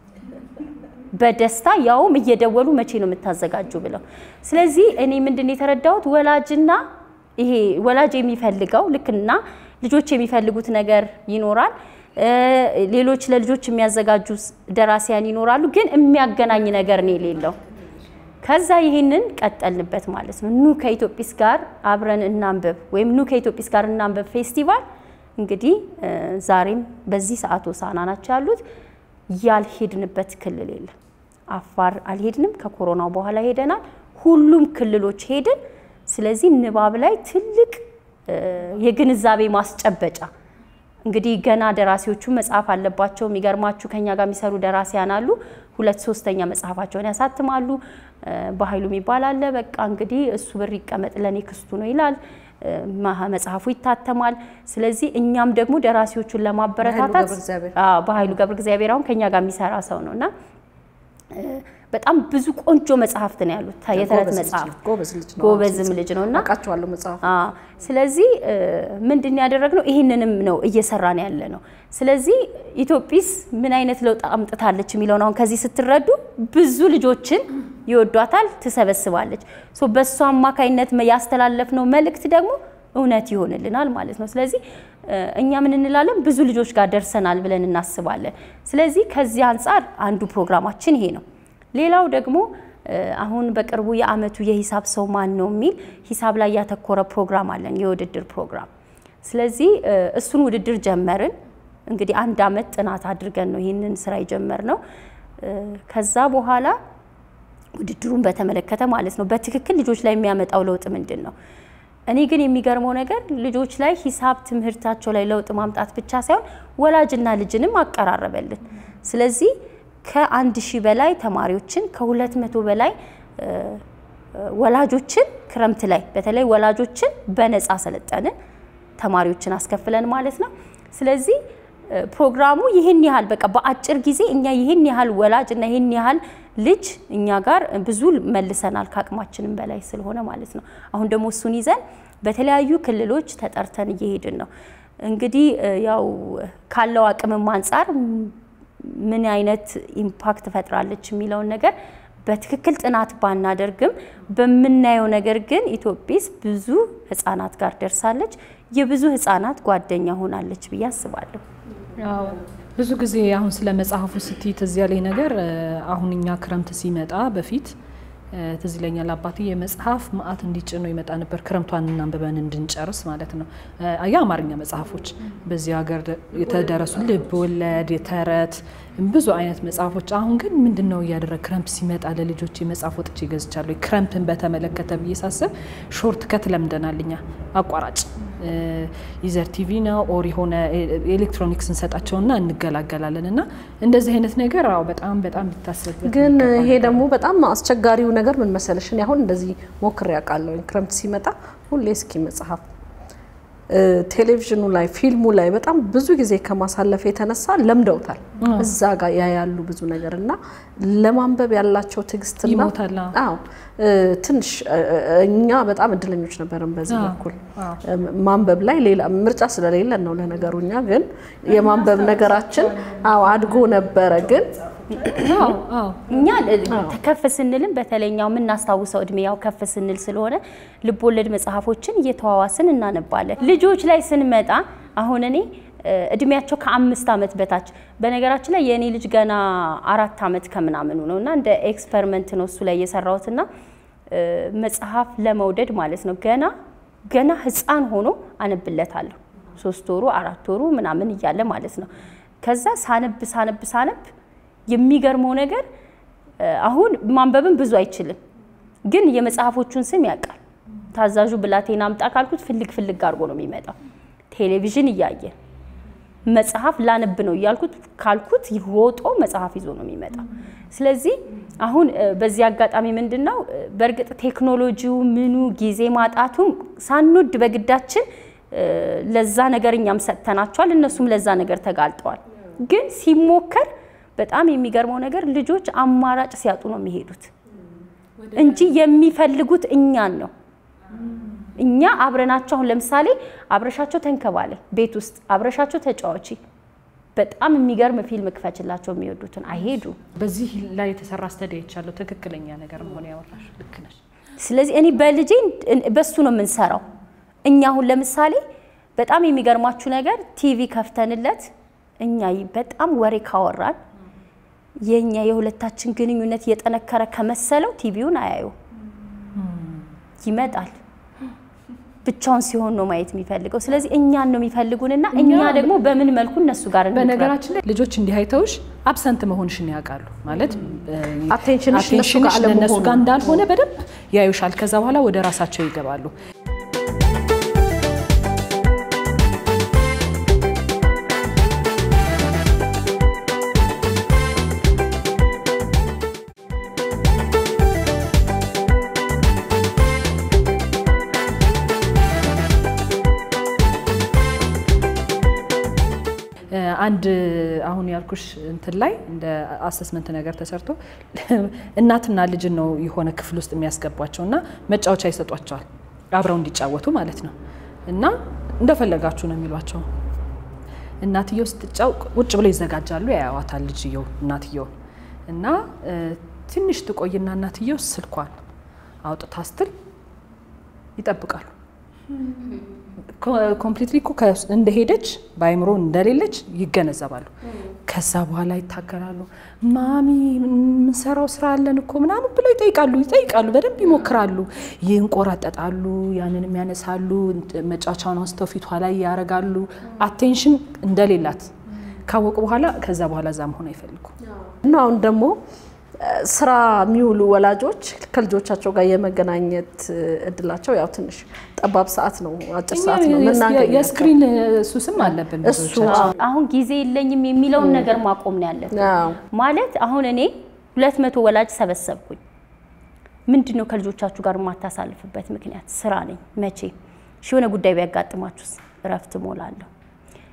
በደስታ ያውም እየደወሉ መቼ ነው የምታዘጋጁ ብለው። ስለዚህ እኔ ምንድን ነው የተረዳሁት ወላጅና ይሄ ወላጅ የሚፈልገው ልክና ልጆች የሚፈልጉት ነገር ይኖራል። ሌሎች ለልጆች የሚያዘጋጁ ደራሲያን ይኖራሉ። ግን የሚያገናኝ ነገር ነው የሌለው። ከዛ ይሄንን ቀጠልንበት ማለት ነው። ኑ ከኢትዮጲስ ጋር አብረን እናንብብ ወይም ኑ ከኢትዮጲስ ጋር እናንብብ ፌስቲቫል እንግዲህ ዛሬም በዚህ ሰዓት ሆሳዕና ናቸው ያሉት። ያልሄድንበት ክልል የለም። አፋር አልሄድንም። ከኮሮናው በኋላ ሄደናል። ሁሉም ክልሎች ሄድን። ስለዚህ ንባብ ላይ ትልቅ የግንዛቤ ማስጨበጫ እንግዲህ ገና ደራሲዎቹ መጽሐፍ አለባቸው። የሚገርማችሁ ከኛ ጋር የሚሰሩ ደራሲያን አሉ። ሁለት ሶስተኛ መጽሐፋቸውን ያሳትማሉ። በኃይሉ የሚባል አለ። በቃ እንግዲህ እሱ ብር ይቀመጥ ለኔ ክስቱ ነው ይላል። መጽሐፉ ይታተማል። ስለዚህ እኛም ደግሞ ደራሲዎቹን ለማበረታታት በኃይሉ ገብረ እግዚአብሔር አሁን ከኛ ጋር የሚሰራ ሰው ነው እና በጣም ብዙ ቆንጆ መጽሐፍት ነው ያሉት። የተረት መጽሐፍ ጎበዝም ልጅ ነው እና አውቃቸዋለሁ መጽሐፍ። ስለዚህ ምንድን ያደረግነው ይህንንም ነው እየሰራን ያለ ነው። ስለዚህ ኢትዮጲስ ምን አይነት ለውጥ አምጥታለች የሚለውን አሁን ከዚህ ስትረዱ ብዙ ልጆችን ይወዷታል፣ ትሰበስባለች። በእሱ አማካይነት ያስተላለፍነው መልእክት ደግሞ እውነት ይሆንልናል ማለት ነው። ስለዚህ እኛ ምን እንላለን? ብዙ ልጆች ጋር ደርሰናል ብለን እናስባለን። ስለዚህ ከዚህ አንጻር አንዱ ፕሮግራማችን ይሄ ነው። ሌላው ደግሞ አሁን በቅርቡ የአመቱ የሂሳብ ሰው ማን ነው የሚል ሂሳብ ላይ ያተኮረ ፕሮግራም አለን፣ የውድድር ፕሮግራም። ስለዚህ እሱን ውድድር ጀመርን። እንግዲህ አንድ አመት ጥናት አድርገን ነው ይህንን ስራ የጀመርነው። ከዛ በኋላ ውድድሩን በተመለከተ ማለት ነው በትክክል ልጆች ላይ የሚያመጣው ለውጥ ምንድን ነው? እኔ ግን የሚገርመው ነገር ልጆች ላይ ሂሳብ ትምህርታቸው ላይ ለውጥ ማምጣት ብቻ ሳይሆን ወላጅና ልጅንም አቀራረበልን። ስለዚህ ከአንድ ሺህ በላይ ተማሪዎችን ከሁለት መቶ በላይ ወላጆችን ክረምት ላይ በተለይ ወላጆችን በነፃ ሰለጠንን፣ ተማሪዎችን አስከፍለን ማለት ነው። ስለዚህ ፕሮግራሙ ይህን ያህል በቃ በአጭር ጊዜ እኛ ይህን ያህል ወላጅ እና ይህን ያህል ልጅ እኛ ጋር ብዙ መልሰናል ከአቅማችንም በላይ ስለሆነ ማለት ነው። አሁን ደግሞ እሱን ይዘን በተለያዩ ክልሎች ተጠርተን እየሄድን ነው። እንግዲህ ያው ካለው አቅምም አንጻር ምን አይነት ኢምፓክት ፈጥራለች የሚለውን ነገር በትክክል ጥናት ባናደርግም በምናየው ነገር ግን ኢትዮጲስ ብዙ ህጻናት ጋር ደርሳለች። የብዙ ህጻናት ጓደኛ ሆናለች ብዬ አስባለሁ። ብዙ ጊዜ አሁን ስለ መጽሐፉ ስትይ ትዝ ያለኝ ነገር አሁን እኛ ክረምት ሲመጣ በፊት ትዝ ይለኛል አባቴ የመጽሐፍ ማአት እንዲጭኖ ይመጣ ነበር። ክረምቷን እናንብበን እንድንጨርስ ማለት ነው። የአማርኛ መጽሐፎች በዚህ ሀገር የተደረሱ ልብ ወለድ፣ የተረት ብዙ አይነት መጽሐፎች። አሁን ግን ምንድን ነው እያደረግ ክረምት ሲመጣ ለልጆች መጽሐፍ ወጥቼ ይገዝቻለሁ። ክረምትን በተመለከተ ብዬ ሳስብ ሾርት ከት ለምደናል እኛ አቋራጭ ይዘር ቲቪ ነው ኦር የሆነ ኤሌክትሮኒክስ እንሰጣቸውና እንገላገላለን። እና እንደዚህ አይነት ነገር አዎ በጣም በጣም ሊታሰብበት ግን ይሄ ደግሞ በጣም አስቸጋሪው ነገር ምን መሰለሽ፣ እኔ አሁን እንደዚህ ሞክሬ ያውቃለሁ። ክረምት ሲመጣ ሁሌ እስኪ መጽሐፍ ቴሌቪዥኑ ላይ ፊልሙ ላይ በጣም ብዙ ጊዜ ከማሳለፍ የተነሳ ለምደውታል። እዛ ጋር ያያሉ ብዙ ነገር እና ለማንበብ ያላቸው ትዕግስትና ይሞታል። አዎ ትንሽ እኛ በጣም እድለኞች ነበርን በዚህ በኩል ማንበብ ላይ ሌላ ምርጫ ስለሌለን ነው። ለነገሩ እኛ ግን የማንበብ ነገራችን አዎ አድጎ ነበረ ግን እኛ ከፍ ስንልም በተለኛው የምናስታውሰው እድሜ ያው ከፍ ስንል ስለሆነ ልቦለድ መጽሐፎችን እየተዋዋስን እናነባለን። ልጆች ላይ ስንመጣ አሁን እኔ እድሜያቸው ከአምስት ዓመት በታች በነገራችን ላይ የእኔ ልጅ ገና አራት ዓመት ከምናምኑ ነው እና እንደ ኤክስፐሪመንት ነው እሱ ላይ የሰራሁትና መጽሐፍ ለመውደድ ማለት ነው ገና ገና ህፃን ሆኖ አነብለታለሁ ሶስት ወሩ አራት ወሩ ምናምን እያለ ማለት ነው። ከዛ ሳነብ ሳነብ ሳነብ የሚገርመው ነገር አሁን ማንበብን ብዙ አይችልም፣ ግን የመጽሐፎቹን ስም ያውቃል። ታዛዡ ብላቴና አምጣ ካልኩት ፍልግ ፍልግ አድርጎ ነው የሚመጣው። ቴሌቪዥን እያየ መጽሐፍ ላነብ ነው እያልኩት ካልኩት ሮጦ መጽሐፍ ይዞ ነው የሚመጣው። ስለዚህ አሁን በዚህ አጋጣሚ ምንድን ነው በእርግጥ ቴክኖሎጂው ምኑ ጊዜ ማጣቱም ሳንወድ በግዳችን ለዛ ነገር እኛም ሰጥተናቸዋል፣ እነሱም ለዛ ነገር ተጋልጠዋል። ግን ሲሞከር በጣም የሚገርመው ነገር ልጆች አማራጭ ሲያጡ ነው የሚሄዱት እንጂ የሚፈልጉት እኛን ነው። እኛ አብረናቸው አሁን ለምሳሌ አብረሻቸው ተንከባለ ቤት ውስጥ አብረሻቸው ተጫዋቺ በጣም የሚገርም ፊልም ክፈችላቸው የሚወዱትን አይሄዱ። በዚህ ላይ የተሰራ ስተዲ አይቻለሁ። ትክክለኛ ነገር መሆን ያወራሽ ልክ ነሽ። ስለዚህ እኔ በልጄ በሱ ነው የምንሰራው። እኛ አሁን ለምሳሌ በጣም የሚገርማችሁ ነገር ቲቪ ከፍተንለት እኛ በጣም ወሬ ካወራን የኛ የሁለታችን ግንኙነት የጠነከረ ከመሰለው ቲቪውን አያዩ ይመጣል። ብቻውን ሲሆን ነው ማየት የሚፈልገው። ስለዚህ እኛን ነው የሚፈልጉንና እኛ ደግሞ በምን መልኩ እነሱ ጋር እንቅረብ? በነገራችን ላይ ልጆች እንዲህ አይተውሽ አብሰንት መሆንሽን ያውቃሉ ማለት አቴንሽንሽ እነሱ ጋር አቴንሽንሽ ለእነሱ አለመሆኑ ጋር እንዳልሆነ በደንብ ያዩሻል። ከዛ በኋላ ወደ ራሳቸው ይገባሉ። አንድ አሁን ያልኩሽ እንትን ላይ እንደ አሰስመንት ነገር ተሰርቶ እናትና ልጅን ነው የሆነ ክፍል ውስጥ የሚያስገቧቸው እና መጫወቻ ይሰጧቸዋል አብረው እንዲጫወቱ ማለት ነው። እና እንደፈለጋችሁ ነው የሚሏቸው። እናትየው ስትጫው ቁጭ ብለው ይዘጋጃሉ፣ ያያዋታል ልጅየው እናትየው እና ትንሽ ትቆይና እናትየው ስልኳን አውጥታ ስትል ይጠብቃሉ። ኮምፕሊትሊ እኮ እንደሄደች በአይምሮ እንደሌለች ይገነዘባሉ። ከዛ በኋላ ይታገራሉ። ማሚ የምንሰራው ስራ አለን እኮ ምናምን ብለው ይጠይቃሉ ይጠይቃሉ፣ በደንብ ይሞክራሉ፣ ይንቆራጠጣሉ፣ ያንንም ያነሳሉ፣ መጫወቻውን አንስተው ፊቷ ላይ ያረጋሉ። አቴንሽን እንደሌላት ካወቁ በኋላ ከዛ በኋላ እዛ መሆን አይፈልጉ እና አሁን ደግሞ ስራ የሚውሉ ወላጆች ከልጆቻቸው ጋር የመገናኘት እድላቸው ያው ትንሽ ጠባብ ሰዓት ነው፣ አጭር ሰዓት ነው የምናገኛቸው። የስክሪን ሱስም አለብን እሱ ብዙዎቻችን። አሁን ጊዜ የለኝም የሚለውን ነገር ማቆም ነው ያለብን። አዎ። ማለት አሁን እኔ ሁለት መቶ ወላጅ ሰበሰብኩኝ። ምንድን ነው ከልጆቻችሁ ጋር የማታሳልፍበት ምክንያት? ስራ ነኝ። መቼ ሺ የሆነ ጉዳይ ቢያጋጥማችሁስ? እረፍት ሞላለሁ።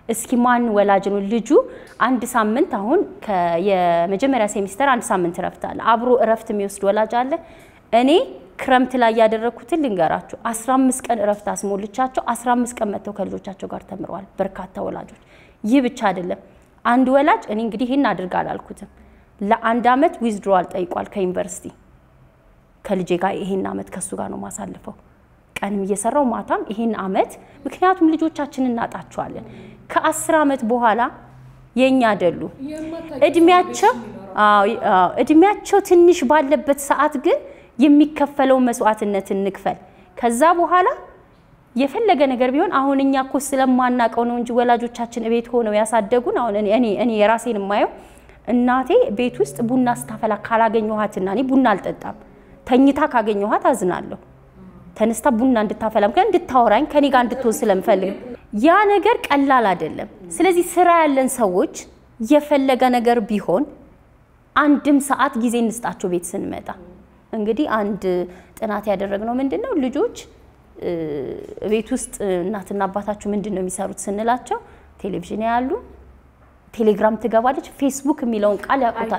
እስኪ ማን ወላጅ ነው ልጁ አንድ ሳምንት አሁን የመጀመሪያ ሴሚስተር አንድ ሳምንት እረፍት አለ። አብሮ እረፍት የሚወስድ ወላጅ አለ? እኔ ክረምት ላይ ያደረግኩትን ልንገራችሁ። 15 ቀን እረፍት አስሞልቻቸው 15 ቀን መጥተው ከልጆቻቸው ጋር ተምረዋል በርካታ ወላጆች። ይህ ብቻ አይደለም። አንድ ወላጅ እኔ እንግዲህ ይህን አድርግ አላልኩትም፣ ለአንድ አመት ዊዝድሮዋል ጠይቋል ከዩኒቨርሲቲ ከልጄ ጋር ይሄን አመት ከሱ ጋር ነው ማሳልፈው ቀንም እየሰራው ማታም ይሄን አመት ምክንያቱም ልጆቻችንን እናጣቸዋለን። ከአስር አመት በኋላ የኛ አይደሉ እድሜያቸው እድሜያቸው ትንሽ ባለበት ሰዓት ግን የሚከፈለው መስዋዕትነት እንክፈል። ከዛ በኋላ የፈለገ ነገር ቢሆን አሁን እኛ እኮ ስለማናቀው ነው እንጂ ወላጆቻችን ቤት ሆነው ያሳደጉን። አሁን እኔ እኔ የራሴን የማየው እናቴ ቤት ውስጥ ቡና ስታፈላ ካላገኘኋትና እኔ ቡና አልጠጣም ተኝታ ካገኘኋት አዝናለሁ። ተነስታ ቡና እንድታፈላ ምክንያት እንድታወራኝ ከኔ ጋር እንድትሆን ስለምፈልግ ያ ነገር ቀላል አይደለም። ስለዚህ ስራ ያለን ሰዎች የፈለገ ነገር ቢሆን አንድም ሰዓት ጊዜ እንስጣቸው ቤት ስንመጣ። እንግዲህ አንድ ጥናት ያደረግነው ምንድን ነው ልጆች ቤት ውስጥ እናትና አባታችሁ ምንድን ነው የሚሰሩት ስንላቸው ቴሌቪዥን ያሉ፣ ቴሌግራም ትገባለች፣ ፌስቡክ የሚለውን ቃል ያውቁታል።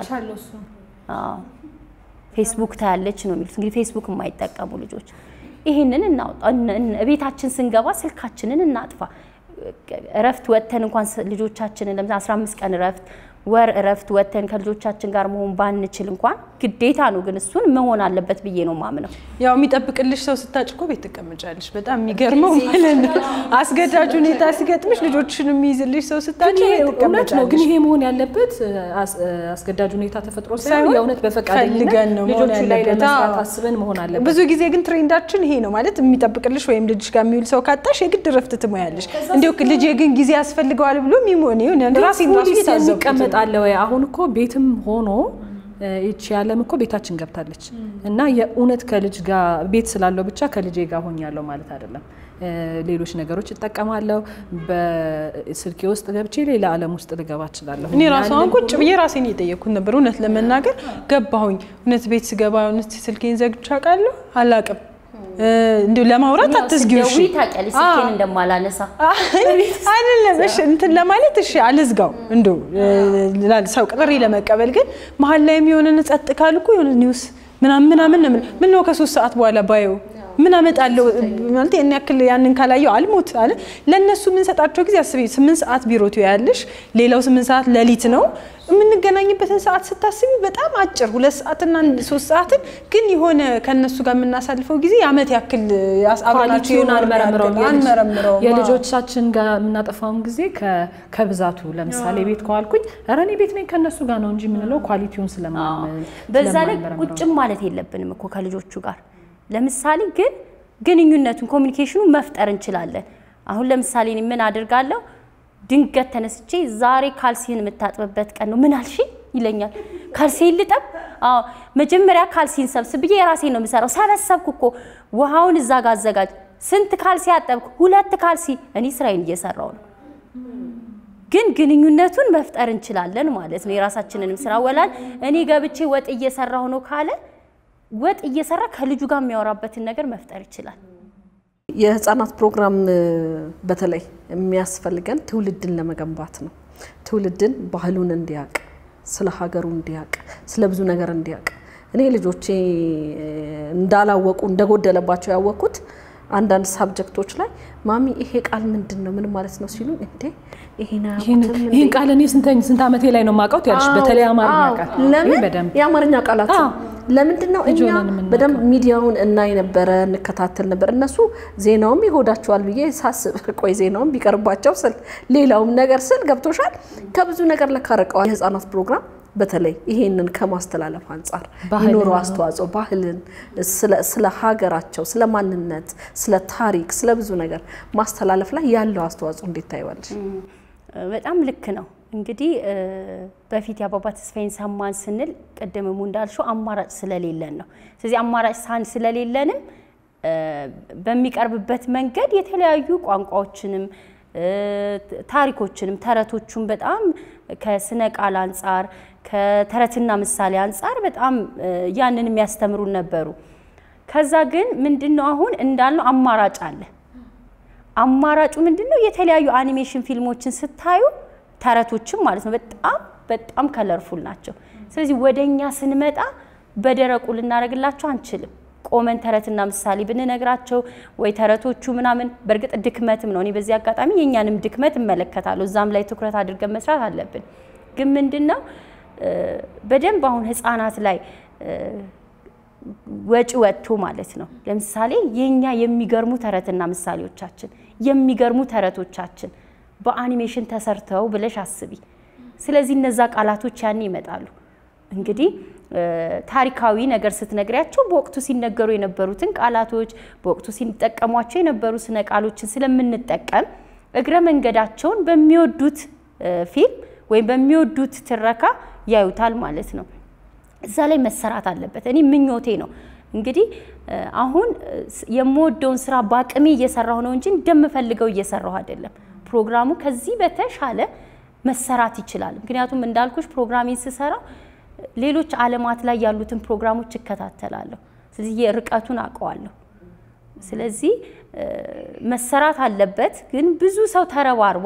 ፌስቡክ ታያለች ነው የሚሉት። እንግዲህ ፌስቡክ የማይጠቀሙ ልጆች ይህንን እናውጣ። ቤታችን ስንገባ ስልካችንን እናጥፋ። እረፍት ወጥተን እንኳን ልጆቻችንን ለምሳሌ 15 ቀን እረፍት ወር እረፍት ወጥተን ከልጆቻችን ጋር መሆን ባንችል እንኳን ግዴታ ነው፣ ግን እሱን መሆን አለበት ብዬ ነው ማምነው። ያው የሚጠብቅልሽ ሰው ስታጭ እኮ ቤት ትቀመጫለሽ። በጣም የሚገርመው ማለት ነው። አስገዳጅ ሁኔታ ሲገጥምሽ ልጆችሽን የሚይዝልሽ ሰው ስታጭ ቤት እውነት ነው። ግን ትቀመጫለሽ። ይሄ መሆን ያለበት አስገዳጅ ሁኔታ ተፈጥሮ ሳይሆን የእውነት በፈቃደኝነት ፈልገን ነው መሆን ልጆቹ ላይ ያለበት። ለመስራት አዎ። አስበን መሆን አለበት። ብዙ ጊዜ ግን ትሬንዳችን ይሄ ነው ማለት የሚጠብቅልሽ ወይም ልጅሽ ጋር የሚውል ሰው ካጣሽ የግድ ረፍት ትሞያለሽ። እንዲሁ ልጄ ግን ጊዜ ያስፈልገዋል ብሎ የሚሆን ይሁን ራሴን ራሱ ፖሊስ የታዘብኩት የሚቀመጥ አለ ወይ? አሁን እኮ ቤትም ሆኖ እ ይቺ ዓለም እኮ ቤታችን ገብታለች እና የእውነት ከልጅ ጋር ቤት ስላለው ብቻ ከልጄ ጋር ሆኛለሁ ማለት አይደለም። እ ሌሎች ነገሮች እጠቀማለሁ። በስልኬ ውስጥ ገብቼ ሌላ ዓለም ውስጥ ልገባ እችላለሁ። እኔ ራሱ አሁን ያንን ቁጭ ብዬ ራሴን እየጠየቅኩት ነበር። እውነት ለመናገር ገባሁኝ። እውነት ቤት ስገባ እውነት ስልኬን ዘግቼ አውቃለሁ? አላውቅም። እንዲሁ ለማውራት አትዝጊው። እሺ ስትደውይ ታውቂያለሽ ስልኬን እንደማላነሳ አይደለም እሺ፣ እንትን ለማለት እሺ፣ አልዝጋው እንደው ላል ሰው ቅጥሪ ለመቀበል ግን መሀል ላይ የሚሆንን ጸጥ ካልኩ የሆነ ኒውስ ምናምን ምናምን ነው የምልህ። ምን ነው ከሶስት ሰዓት በኋላ ባየው ምን አመጣለሁ ማለት ያን ያክል ያንን ካላየው አልሞት አለ። ለእነሱ የምንሰጣቸው ጊዜ አስቢ፣ ስምንት ሰዓት ቢሮ ትያለሽ፣ ሌላው ስምንት ሰዓት ሌሊት ነው። የምንገናኝበትን ሰዓት ስታስቢ በጣም አጭር ሁለት ሰዓትና ሶስት ሰዓትን ግን የሆነ ከእነሱ ጋር የምናሳልፈው ጊዜ የአመት ያክል አብረናቸው ኳሊቲውን የኖርን አንመረምረውም። ያክል አንመረምረውም። የልጆቻችን ጋር የምናጠፋውን ጊዜ ከ- ከብዛቱ ለምሳሌ ቤት ከዋልኩኝ ኧረ እኔ ቤት ነኝ ከእነሱ ጋር ነው እንጂ የምንለው ኳሊቲውን ስለማን በዛ ላይ ስለማንመረምረው ነው። ቁጭም ማለት የለብንም እኮ ከልጆቹ ጋር። ለምሳሌ ግን ግንኙነቱን ኮሚኒኬሽኑን መፍጠር እንችላለን። አሁን ለምሳሌ እኔ ምን አድርጋለሁ? ድንገት ተነስቼ ዛሬ ካልሲን የምታጥብበት ቀን ነው ምን አልሽ ይለኛል። ካልሲን ልጠብ? አዎ መጀመሪያ ካልሲን ሰብስብ ብዬ የራሴን ነው የምሰራው። ሰበሰብኩ እኮ ውሃውን እዛ ጋር አዘጋጅ። ስንት ካልሲ አጠብኩ? ሁለት ካልሲ። እኔ ስራዬን እየሰራው ነው። ግን ግንኙነቱን መፍጠር እንችላለን ማለት ነው። የራሳችንንም ስራ ወላል እኔ ገብቼ ወጥ እየሰራሁ ነው ካለ ወጥ እየሰራ ከልጁ ጋር የሚያወራበትን ነገር መፍጠር ይችላል። የህፃናት ፕሮግራም እ፣ በተለይ የሚያስፈልገን ትውልድን ለመገንባት ነው። ትውልድን ባህሉን እንዲያውቅ፣ ስለ ሀገሩ እንዲያውቅ፣ ስለ ብዙ ነገር እንዲያውቅ። እኔ ልጆቼ እ፣ እንዳላወቁ እንደጎደለባቸው ያወቅኩት አንዳንድ ሳብጀክቶች ላይ ማሚ ይሄ ቃል ምንድን ነው ምን ማለት ነው ሲሉ እንዴ ይሄን ይህን አያውቁትም እንዴ? ይህን ቃል እኔ ስንተኝ ስንት ዓመቴ ላይ ነው የማውቀው ያልሽ፣ በተለይ አማርኛ አዎ፣ ቃል ለምን ይህ በደንብ የአማርኛ ቃላት አዎ። ለምንድን ነው ልጅ እኛ ሆነን የምናውቀው። በደንብ ሚዲያውን እናይ ነበረ እንከታተል ነበር። እነሱ ዜናውም ይጎዳቸዋል ብዬ ሳስብ ቆይ ዜናውም ቢቀርባቸው ስል ሌላውም ነገር ስል ገብቶሻል። ከብዙ ነገር ለካ ርቀዋል። የህፃናት ፕሮግራም በተለይ ይሄንን ከማስተላለፍ አንጻር ባህልን ይኖረው ነው። አስተዋጽኦ ባህልን፣ ስለ- ስለ ሀገራቸው፣ ስለ ማንነት፣ ስለ ታሪክ፣ ስለ ብዙ ነገር ማስተላለፍ ላይ ያለው አስተዋጽኦ እንዴት ታይዋለሽ? በጣም ልክ ነው። እንግዲህ እ፣ በፊት የአባባ ተስፋዬን ሰማን ስንል ቅድምሙ እንዳልሽው አማራጭ ስለሌለን ነው። ስለዚህ አማራጭ ሳን ስለሌለንም እ፣ በሚቀርብበት መንገድ የተለያዩ ቋንቋዎችንም እ፣ ታሪኮችንም ተረቶቹን በጣም ከስነ ቃል አንጻር ከተረትና ምሳሌ አንጻር በጣም እ፣ ያንን የሚያስተምሩን ነበሩ። ከዛ ግን ምንድን ነው አሁን እንዳልነው አማራጭ አለ። አማራጩ ምንድን ነው? የተለያዩ አኒሜሽን ፊልሞችን ስታዩ ተረቶችም ማለት ነው በጣም በጣም ከለርፉል ናቸው። ስለዚህ ወደ እኛ ስንመጣ በደረቁ ልናደርግላቸው አንችልም። ቆመን ተረትና ምሳሌ ብንነግራቸው ወይ ተረቶቹ ምናምን በእርግጥ ድክመትም ነው። እኔ በዚህ አጋጣሚ የእኛንም ድክመት እመለከታለሁ። እዛም ላይ ትኩረት አድርገን መስራት አለብን። ግን ምንድን ነው በደንብ አሁን ህፃናት ላይ ወጪ ወጥቶ ማለት ነው። ለምሳሌ የኛ የሚገርሙ ተረትና ምሳሌዎቻችን የሚገርሙ ተረቶቻችን በአኒሜሽን ተሰርተው ብለሽ አስቢ። ስለዚህ እነዛ ቃላቶች ያኔ ይመጣሉ። እንግዲህ ታሪካዊ ነገር ስትነግሪያቸው በወቅቱ ሲነገሩ የነበሩትን ቃላቶች በወቅቱ ሲጠቀሟቸው የነበሩ ስነ ቃሎችን ስለምንጠቀም እግረ መንገዳቸውን በሚወዱት ፊልም ወይም በሚወዱት ትረካ ያዩታል ማለት ነው። እዛ ላይ መሰራት አለበት። እኔ ምኞቴ ነው እንግዲህ አሁን የምወደውን ስራ በአቅሜ እየሰራሁ ነው እንጂ እንደምፈልገው እየሰራሁ አይደለም። ፕሮግራሙ ከዚህ በተሻለ መሰራት ይችላል። ምክንያቱም እንዳልኩሽ ፕሮግራሜን ስሰራ ሌሎች ዓለማት ላይ ያሉትን ፕሮግራሞች እከታተላለሁ። ስለዚህ የርቀቱን አውቀዋለሁ። ስለዚህ መሰራት አለበት። ግን ብዙ ሰው ተረባርቦ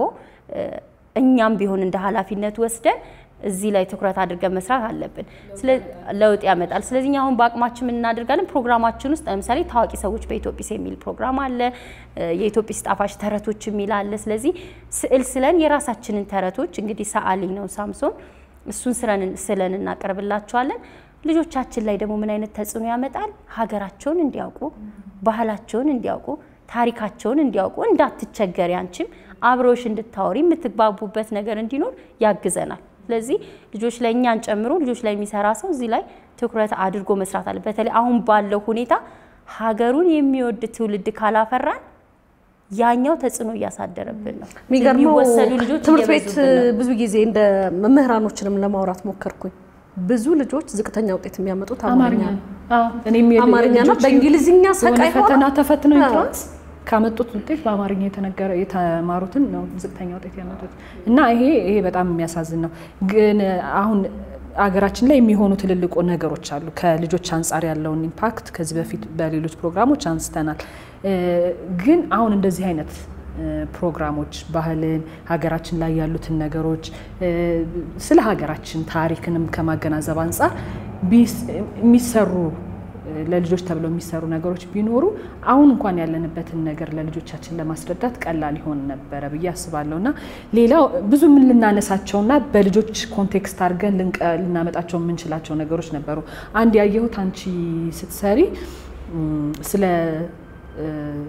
እኛም ቢሆን እንደ ኃላፊነት ወስደን እዚህ ላይ ትኩረት አድርገን መስራት አለብን። ለውጥ ያመጣል። ስለዚህ አሁን በአቅማችን ምን እናደርጋለን? ፕሮግራማችን ውስጥ ለምሳሌ ታዋቂ ሰዎች በኢትዮጲስ የሚል ፕሮግራም አለ። የኢትዮጲስ ጣፋጭ ተረቶች የሚል አለ። ስለዚህ ስዕል ስለን የራሳችንን ተረቶች እንግዲህ ሰዓሊ ነው ሳምሶን፣ እሱን ስለን እናቀርብላቸዋለን። ልጆቻችን ላይ ደግሞ ምን አይነት ተጽዕኖ ያመጣል? ሀገራቸውን እንዲያውቁ፣ ባህላቸውን እንዲያውቁ፣ ታሪካቸውን እንዲያውቁ፣ እንዳትቸገሪ አንቺም አብረውሽ እንድታወሪ የምትግባቡበት ነገር እንዲኖር ያግዘናል። ስለዚህ ልጆች ላይ እኛን ጨምሮ ልጆች ላይ የሚሰራ ሰው እዚህ ላይ ትኩረት አድርጎ መስራት አለ። በተለይ አሁን ባለው ሁኔታ ሀገሩን የሚወድ ትውልድ ካላፈራን ያኛው ተጽዕኖ እያሳደረብን ነው። የሚገርመው የሚወሰዱ ልጆች ትምህርት ቤት እየበዙብን ነው። ብዙ ጊዜ እንደ መምህራኖችንም ለማውራት ሞከርኩኝ። ብዙ ልጆች ዝቅተኛ ውጤት የሚያመጡት አማርኛ ነው። እኔም የል- አማርኛ ነው። ልጆቼ በእንግሊዝኛ የሆነ ሰቃይ ፈተና ሆነው ተፈትነው አዎ። ኢንትራንስ ካመጡት ውጤት በአማርኛ የተነገረ የተማሩትን ነው ዝቅተኛ ውጤት ያመጡት እና ይሄ ይሄ በጣም የሚያሳዝን ነው። ግን አሁን አገራችን ላይ የሚሆኑ ትልልቁ ነገሮች አሉ። ከልጆች አንጻር ያለውን ኢምፓክት ከዚህ በፊት በሌሎች ፕሮግራሞች አንስተናል። እ፣ ግን አሁን እንደዚህ አይነት እ፣ ፕሮግራሞች ባህልን፣ ሀገራችን ላይ ያሉትን ነገሮች እ፣ ስለ ሀገራችን ታሪክንም ከማገናዘብ አንጻር ቢስ- የሚሰሩ ለልጆች ተብለው የሚሰሩ ነገሮች ቢኖሩ አሁን እንኳን ያለንበትን ነገር ለልጆቻችን ለማስረዳት ቀላል ይሆን ነበረ ብዬ አስባለሁ። እና ሌላው ብዙ ምን ልናነሳቸውና በልጆች ኮንቴክስት አድርገን ልንቀ- ልናመጣቸው የምንችላቸው ነገሮች ነበሩ። አንድ ያየሁት አንቺ ስትሰሪ እም፣ ስለ እ፣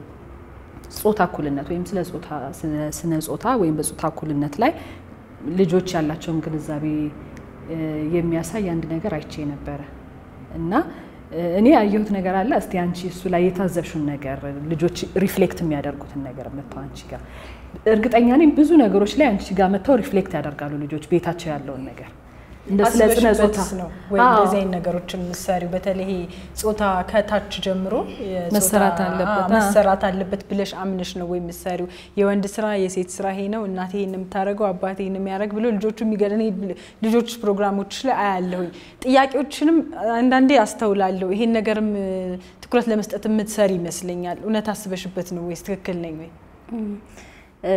ጾታ እኩልነት ወይም ስለ ጾታ ስለ ስነ ጾታ ወይም በጾታ እኩልነት ላይ ልጆች ያላቸውን ግንዛቤ እ፣ የሚያሳይ አንድ ነገር አይቼ ነበረ እና እ፣ እኔ ያየሁት ነገር አለ። እስቲ አንቺ እሱ ላይ የታዘብሽውን ነገር ልጆች ሪፍሌክት የሚያደርጉትን ነገር መጥተው አንቺ ጋር እርግጠኛ ነኝ ብዙ ነገሮች ላይ አንቺ ጋር መጥተው ሪፍሌክት ያደርጋሉ ልጆች ቤታቸው ያለውን ነገር እንደ ስለ ስነ ጾታ አስበሽበትስ ነው ወይ አዎ። እንደዚህ አይነት ነገሮችን የምትሰሪው? በተለይ ይሄ ጾታ ከታች ጀምሮ የጾታ- መሰራት አለበት። አዎ፣ መሰራት አለበት ብለሽ አምነሽ ነው ወይ የምትሰሪው? የወንድ ስራ የሴት ስራ ይሄ ነው፣ እናቴ ይሄን የምታደርገው አባቴ ይሄን የሚያደርግ ብሎ ልጆቹ የሚገርም እኔ ልጆች ፕሮግራሞች ላይ አያለሁኝ። ጥያቄዎችንም አንዳንዴ አስተውላለሁ። ይሄን ነገርም እ፣ ትኩረት ለመስጠት የምትሰሪ ይመስለኛል። እውነት አስበሽበት ነው ወይስ ትክክል ነኝ ወይ? እ፣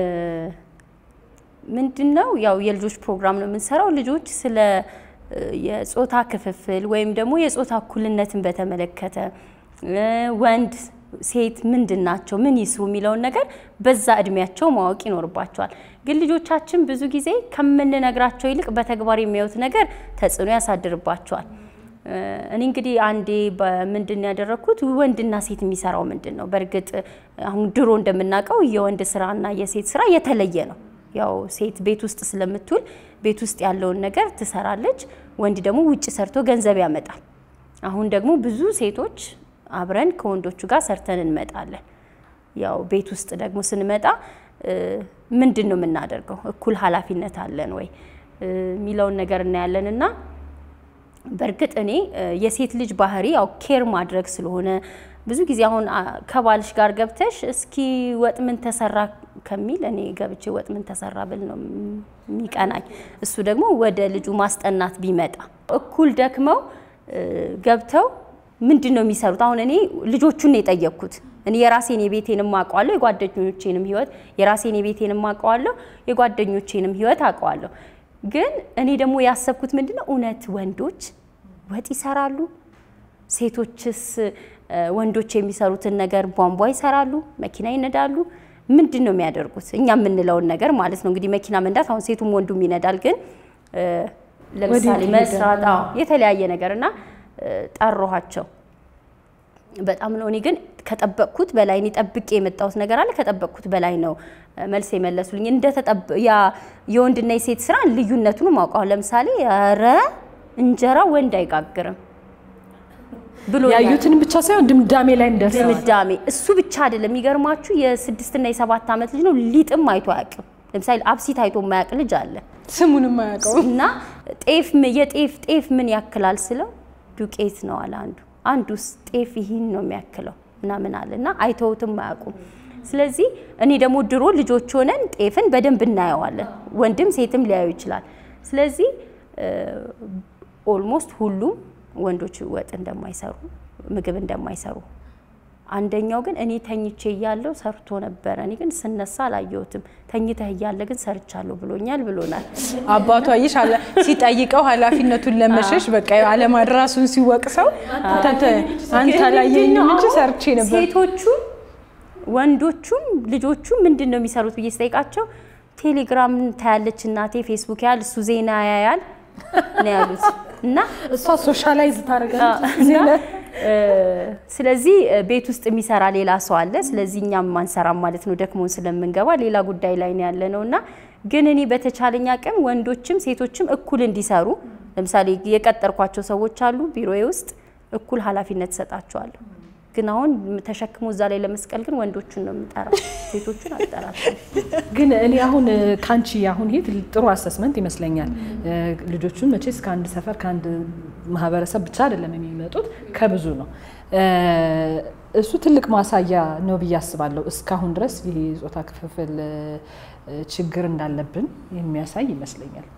ምንድን ነው ያው የልጆች ፕሮግራም ነው የምንሰራው። ልጆች ስለ እ፣ የጾታ ክፍፍል ወይም ደግሞ የጾታ እኩልነትን በተመለከተ እ፣ ወንድ ሴት ምንድን ናቸው፣ ምን ይስሩ የሚለውን ነገር በዛ እድሜያቸው ማወቅ ይኖርባቸዋል። ግን ልጆቻችን ብዙ ጊዜ ከምንነግራቸው ይልቅ በተግባር የሚያዩት ነገር ተጽዕኖ ያሳድርባቸዋል። እ፣ እኔ እንግዲህ አንዴ በምንድን ነው ያደረግኩት ወንድና ሴት የሚሰራው ምንድን ነው? በእርግጥ አሁን ድሮ እንደምናውቀው የወንድ ስራና የሴት ስራ የተለየ ነው። ያው ሴት ቤት ውስጥ ስለምትውል ቤት ውስጥ ያለውን ነገር ትሰራለች፣ ወንድ ደግሞ ውጭ ሰርቶ ገንዘብ ያመጣል። አሁን ደግሞ ብዙ ሴቶች አብረን ከወንዶቹ ጋር ሰርተን እንመጣለን። ያው ቤት ውስጥ ደግሞ ስንመጣ እ፣ ምንድን ነው የምናደርገው? እኩል ኃላፊነት አለን ወይ እ፣ የሚለውን ነገር እናያለን እና በእርግጥ እኔ እ፣ የሴት ልጅ ባህሪ ያው ኬር ማድረግ ስለሆነ ብዙ ጊዜ አሁን አ፣ ከባልሽ ጋር ገብተሽ እስኪ ወጥ ምን ተሰራ ከሚል እኔ ገብቼ ወጥ ምን ተሰራ ብል ነው ም- የሚቀናኝ። እሱ ደግሞ ወደ ልጁ ማስጠናት ቢመጣ እኩል ደክመው እ፣ ገብተው ምንድን ነው የሚሰሩት? አሁን እኔ ልጆቹን ነው የጠየቅኩት። እኔ የራሴን የቤቴንም አውቀዋለሁ፣ የጓደኞቼንም ህይወት የራሴን የቤቴንም አውቀዋለሁ፣ የጓደኞቼንም ህይወት አውቀዋለሁ። ግን እኔ ደግሞ ያሰብኩት ምንድን ነው እውነት ወንዶች ወጥ ይሰራሉ? ሴቶችስ ወንዶች የሚሰሩትን ነገር ቧንቧ ይሰራሉ? መኪና ይነዳሉ? ምንድን ነው የሚያደርጉት? እኛ የምንለውን ነገር ማለት ነው። እንግዲህ መኪና መንዳት አሁን ሴቱም ወንዱም ይነዳል። ግን ለምሳሌ መስራት፣ አዎ የተለያየ ነገር እና ጠራኋቸው። በጣም ነው። እኔ ግን ከጠበቅኩት በላይ እኔ ጠብቄ የመጣሁት ነገር አለ። ከጠበቅኩት በላይ ነው መልስ የመለሱልኝ። እንደ ያ የወንድና የሴት ስራ ልዩነቱን ማውቀው። ለምሳሌ ኧረ እንጀራ ወንድ አይጋግርም ብሎ ያዩትን ብቻ ሳይሆን ድምዳሜ ላይ እንደርሰዋል። ድምዳሜ እሱ ብቻ አይደለም። የሚገርማችሁ የስድስትና የሰባት ዓመት ልጅ ነው። ሊጥም አይቶ አያውቅም። ለምሳሌ አብሲት አይቶ የማያውቅ ልጅ አለ። ስሙንም አያውቀው እና ጤፍ የጤፍ ጤፍ ምን ያክላል ስለው ዱቄት ነው አለ አንዱ። አንዱስ ጤፍ ይህን ነው የሚያክለው ምናምን አለ እና አይተውትም አያውቁም። ስለዚህ እኔ ደግሞ ድሮ ልጆች ሆነን ጤፍን በደንብ እናየዋለን። ወንድም ሴትም ሊያዩ ይችላል። ስለዚህ ኦልሞስት ሁሉም ወንዶች ወጥ እንደማይሰሩ ምግብ እንደማይሰሩ አንደኛው ግን እኔ ተኝቼ እያለሁ ሰርቶ ነበረ። እኔ ግን ስነሳ አላየሁትም። ተኝተህ እያለ ግን ሰርቻለሁ ብሎኛል ብሎናል። አባቷ ይሽ ሲጠይቀው ኃላፊነቱን ለመሸሽ በቃ አለማድራሱን ሲወቅሰው አንተ አላየኝም እንጂ ሰርቼ ነበር። ሴቶቹም ወንዶቹም ልጆቹም ምንድን ነው የሚሰሩት ብዬ ስጠይቃቸው ቴሌግራም ታያለች እናቴ፣ ፌስቡክ ያል እሱ ዜና ያያል ነው ያሉት እና እሷ ሶሻላይዝ ታደርጋለች እና ስለዚህ ቤት ውስጥ የሚሰራ ሌላ ሰው አለ። ስለዚህ እኛም አንሰራም ማለት ነው፣ ደክሞን ስለምንገባ ሌላ ጉዳይ ላይ ነው ያለ ነው እና ግን እኔ በተቻለኝ አቅም ወንዶችም ሴቶችም እኩል እንዲሰሩ ለምሳሌ የቀጠርኳቸው ሰዎች አሉ ቢሮዬ ውስጥ እኩል ኃላፊነት እሰጣቸዋለሁ። ግን አሁን ተሸክሞ እዛ ላይ ለመስቀል ግን ወንዶቹን ነው የምጠራው፣ ሴቶቹን አልጠራቸውም። ግን እኔ አሁን ካንቺ አሁን ይሄ ጥሩ አሰስመንት ይመስለኛል። ልጆቹን መቼስ ከአንድ ሰፈር ከአንድ ማህበረሰብ ብቻ አይደለም የሚመጡት ከብዙ ነው። እሱ ትልቅ ማሳያ ነው ብዬ አስባለሁ። እስካሁን ድረስ ይሄ የጾታ ክፍፍል ችግር እንዳለብን የሚያሳይ ይመስለኛል።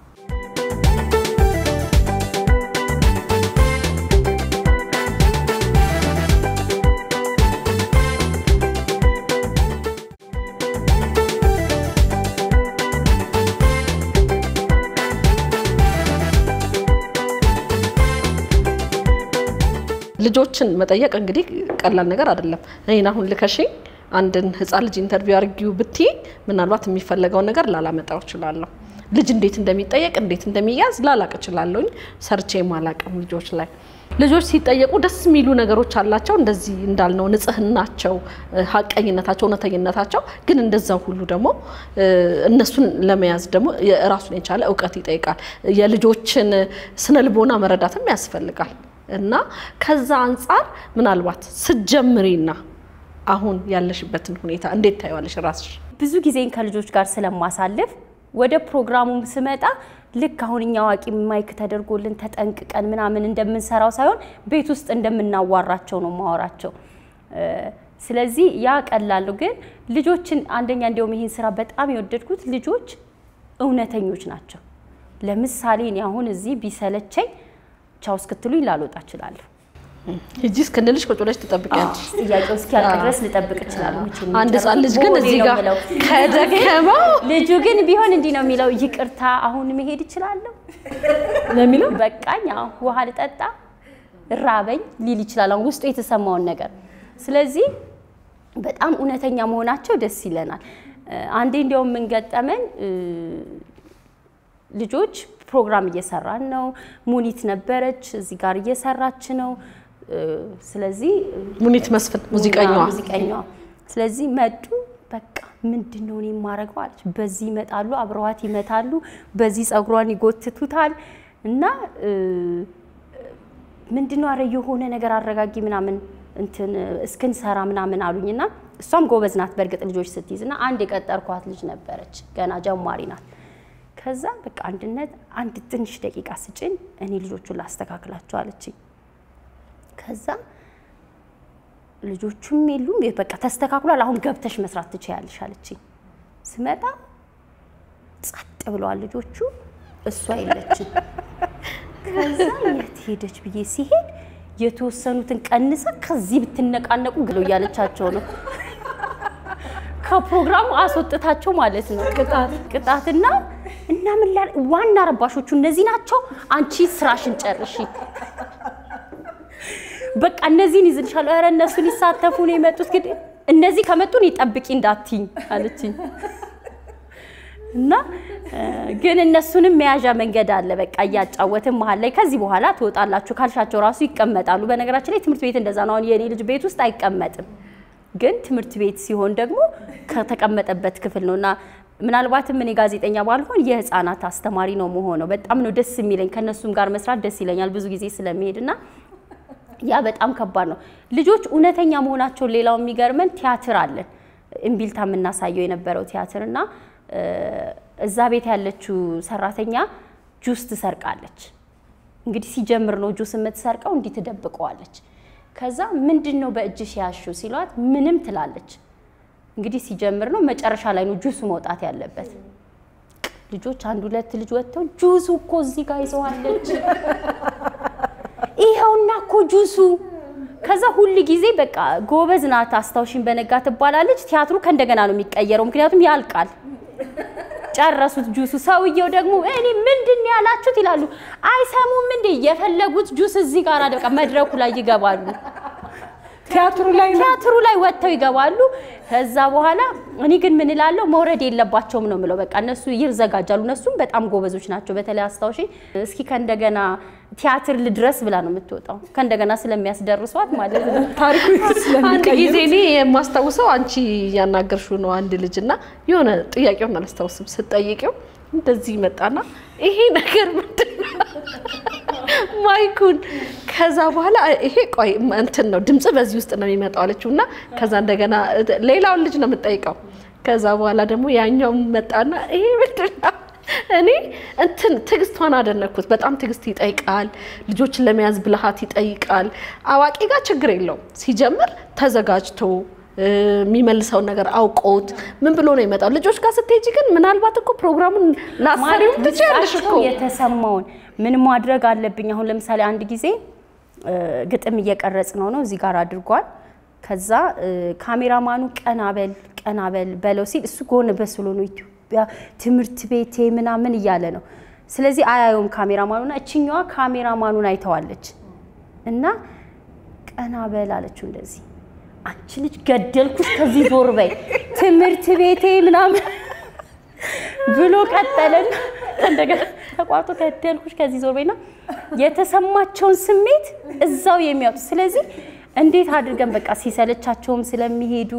ልጆችን መጠየቅ እንግዲህ ቀላል ነገር አይደለም። እኔን አሁን ልከሽኝ አንድን ህፃን ልጅ ኢንተርቪው አድርጊው ብትይ ምናልባት የሚፈለገውን ነገር ላላመጣው እችላለሁ። ልጅ እንዴት እንደሚጠየቅ እንዴት እንደሚያዝ ላላቅ እችላለሁኝ። ሰርቼ ማላቅም ልጆች ላይ ልጆች ሲጠየቁ ደስ የሚሉ ነገሮች አላቸው። እንደዚህ እንዳልነው ንጽህናቸው፣ ሀቀኝነታቸው፣ እውነተኝነታቸው ግን እንደዛው ሁሉ ደግሞ እነሱን ለመያዝ ደግሞ ራሱን የቻለ እውቀት ይጠይቃል። የልጆችን ስነ ልቦና መረዳትም ያስፈልጋል። እና ከዛ አንጻር ምናልባት ስትጀምሪና አሁን ያለሽበትን ሁኔታ እንዴት ታየዋለሽ ራስሽ? ብዙ ጊዜን ከልጆች ጋር ስለማሳልፍ ወደ ፕሮግራሙ ስመጣ ልክ አሁን እኛ አዋቂ ማይክ ተደርጎልን ተጠንቅቀን ምናምን እንደምንሰራው ሳይሆን ቤት ውስጥ እንደምናዋራቸው ነው ማወራቸው። ስለዚህ ያ ቀላሉ ግን ልጆችን አንደኛ እንዲያውም ይህን ስራ በጣም የወደድኩት ልጆች እውነተኞች ናቸው። ለምሳሌ እኔ አሁን እዚህ ቢሰለቸኝ ቻው እስክትሉኝ ላልወጣ እችላለሁ። ሂጂ እስክንልሽ ቁጭ ብለሽ ትጠብቂያለሽ። ጥያቄው እስኪያልቅ ድረስ ልጠብቅ እችላለሁ። መቼም አንድ ህፃን ልጅ ግን ቦሌ እዚህ ነው ጋር የምለው። ከደከመው ልጁ ግን ቢሆን እንዲህ ነው የሚለው፣ ይቅርታ አሁን መሄድ እችላለሁ ነው የሚለው በቃኝ፣ አዎ፣ ውሃ ልጠጣ ራበኝ ሊል ይችላል፣ አሁን ውስጡ የተሰማውን ነገር። ስለዚህ በጣም እውነተኛ መሆናቸው ደስ ይለናል። አንዴ እንዲያውም ምን ገጠመን፣ ልጆች ፕሮግራም እየሰራን ነው። ሙኒት ነበረች እዚህ ጋር እየሰራች ነው። ስለዚህ ሙኒት መስፍን ሙዚቀኛዋ ሙዚቀኛዋ ስለዚህ መጡ። በቃ ምንድን ነው እኔ የማደርገው አለች። በዚህ ይመጣሉ፣ አብረዋት ይመታሉ፣ በዚህ ጸጉሯን ይጎትቱታል እና ምንድን ነው አረ የሆነ ነገር አረጋጊ ምናምን እንትን እስክንሰራ ምናምን አሉኝና እሷም ጎበዝ ናት በእርግጥ ልጆች ስትይዝ እና አንድ የቀጠርኳት ልጅ ነበረች ገና ጀማሪ ናት። ከዛ በቃ አንድነት አንድ ትንሽ ደቂቃ ስጭኝ እኔ ልጆቹን ላስተካክላቸው አለችኝ። ከዛ ልጆቹም የሉም በቃ ተስተካክሏል፣ አሁን ገብተሽ መስራት ትችያለሽ አለችኝ። ስመጣ ጸጥ ብለዋል ልጆቹ፣ እሷ የለችም። ከዛ የት ሄደች ብዬ ሲሄድ የተወሰኑትን ቀንሰ ከዚህ ብትነቃነቁ ግሎ እያለቻቸው ነው። ከፕሮግራሙ አስወጥታቸው ማለት ነው። ቅጣት ቅጣትና እና ምን ላ ዋና ረባሾቹ እነዚህ ናቸው። አንቺ ስራሽን ጨርሺ፣ በቃ እነዚህን ይዝልሻለሁ። ኧረ እነሱ ሊሳተፉ ነው የመጡት፣ ግን እነዚህ ከመጡን ይጠብቂ እንዳትኝ አለችኝ። እና ግን እነሱንም መያዣ መንገድ አለ። በቃ እያጫወትን መሀል ላይ ከዚህ በኋላ ትወጣላችሁ ካልሻቸው ራሱ ይቀመጣሉ። በነገራችን ላይ ትምህርት ቤት እንደዛ ነው። አሁን የኔ ልጅ ቤት ውስጥ አይቀመጥም፣ ግን ትምህርት ቤት ሲሆን ደግሞ ከተቀመጠበት ክፍል ነው እና ምናልባትም እኔ ጋዜጠኛ ባልሆን የህፃናት አስተማሪ ነው መሆነው። በጣም ነው ደስ የሚለኝ ከእነሱም ጋር መስራት ደስ ይለኛል ብዙ ጊዜ ስለሚሄድ እና ያ በጣም ከባድ ነው። ልጆች እውነተኛ መሆናቸውን ሌላው የሚገርመን ቲያትር አለን እምቢልታ የምናሳየው የነበረው ቲያትር እና እዛ ቤት ያለችው ሰራተኛ ጁስ ትሰርቃለች። እንግዲህ ሲጀምር ነው ጁስ የምትሰርቀው፣ እንዲህ ትደብቀዋለች። ከዛ ምንድን ነው በእጅሽ ያሹ ሲሏት ምንም ትላለች። እንግዲህ ሲጀምር ነው መጨረሻ ላይ ነው ጁሱ መውጣት ያለበት። ልጆች አንድ ሁለት ልጅ ወጥተው ጁሱ እኮ እዚህ ጋር ይዘዋለች፣ ይኸውና እኮ ጁሱ። ከዛ ሁል ጊዜ በቃ ጎበዝ ናት አስታውሽን በነጋ ትባላለች። ቲያትሩ ከእንደገና ነው የሚቀየረው፣ ምክንያቱም ያልቃል። ጨረሱት ጁሱ። ሰውየው ደግሞ እኔ ምንድን ነው ያላችሁት ይላሉ። አይሰሙም እንዴ? የፈለጉት ጁስ እዚህ ጋር በቃ መድረኩ ላይ ይገባሉ። ቲያትሩ ላይ ነው። ቲያትሩ ላይ ወጥተው ይገባሉ። ከዛ በኋላ እኔ ግን ምን እላለሁ መውረድ የለባቸውም ነው የምለው። በቃ እነሱ ይዘጋጃሉ። እነሱም በጣም ጎበዞች ናቸው። በተለይ አስታውሺ እስኪ ከእንደገና ቲያትር ልድረስ ብላ ነው የምትወጣው። ከእንደገና ስለሚያስደርሷት ማለት ነው። ታሪኩ አንድ ጊዜ እኔ የማስታውሰው አንቺ እያናገርሽው ነው አንድ ልጅ እና የሆነ ጥያቄውን አላስታውስም ስትጠይቂው እንደዚህ መጣና ይሄ ነገር ምንድን ነው ማይኩን ከዛ በኋላ ይሄ ቆይ እንትን ነው ድምጽ በዚህ ውስጥ ነው የሚመጣው አለችው እና ከዛ እንደገና ሌላውን ልጅ ነው የምጠይቀው ከዛ በኋላ ደግሞ ያኛው መጣና ይሄ ምንድን ነው እኔ እንትን ትዕግስቷን አደነኩት። በጣም ትዕግስት ይጠይቃል። ልጆችን ለመያዝ ብልሃት ይጠይቃል። አዋቂ ጋር ችግር የለውም። ሲጀምር ተዘጋጅቶ የሚመልሰውን ነገር አውቆት ምን ብሎ ነው ይመጣው። ልጆች ጋር ስትሄጂ ግን ምናልባት እኮ ፕሮግራሙን ላሰሪው ትችያለሽ እኮ ውስጣቸው የተሰማውን ምን ማድረግ አለብኝ። አሁን ለምሳሌ አንድ ጊዜ ግጥም እየቀረጽ ነው ነው እዚህ ጋር አድርጓል። ከዛ ካሜራማኑ ቀናበል ቀናበል በለው ሲል እሱ ጎን በስሎ ነው ኢትዮጵያ ትምህርት ቤቴ ምናምን እያለ ነው። ስለዚህ አያየውም ካሜራማኑና እችኛዋ ካሜራማኑን አይተዋለች እና ቀናበል አለችው እንደዚህ አንቺ ልጅ ገደልኩሽ፣ ከዚህ ዞር በይ ትምህርት ቤቴ ምናምን ብሎ ቀጠለን። እንደገና ተቋርጦ ገደልኩሽ፣ ከዚህ ዞር በይና የተሰማቸውን ስሜት እዛው የሚያወጡ ስለዚህ እንዴት አድርገን በቃ ሲሰለቻቸውም ስለሚሄዱ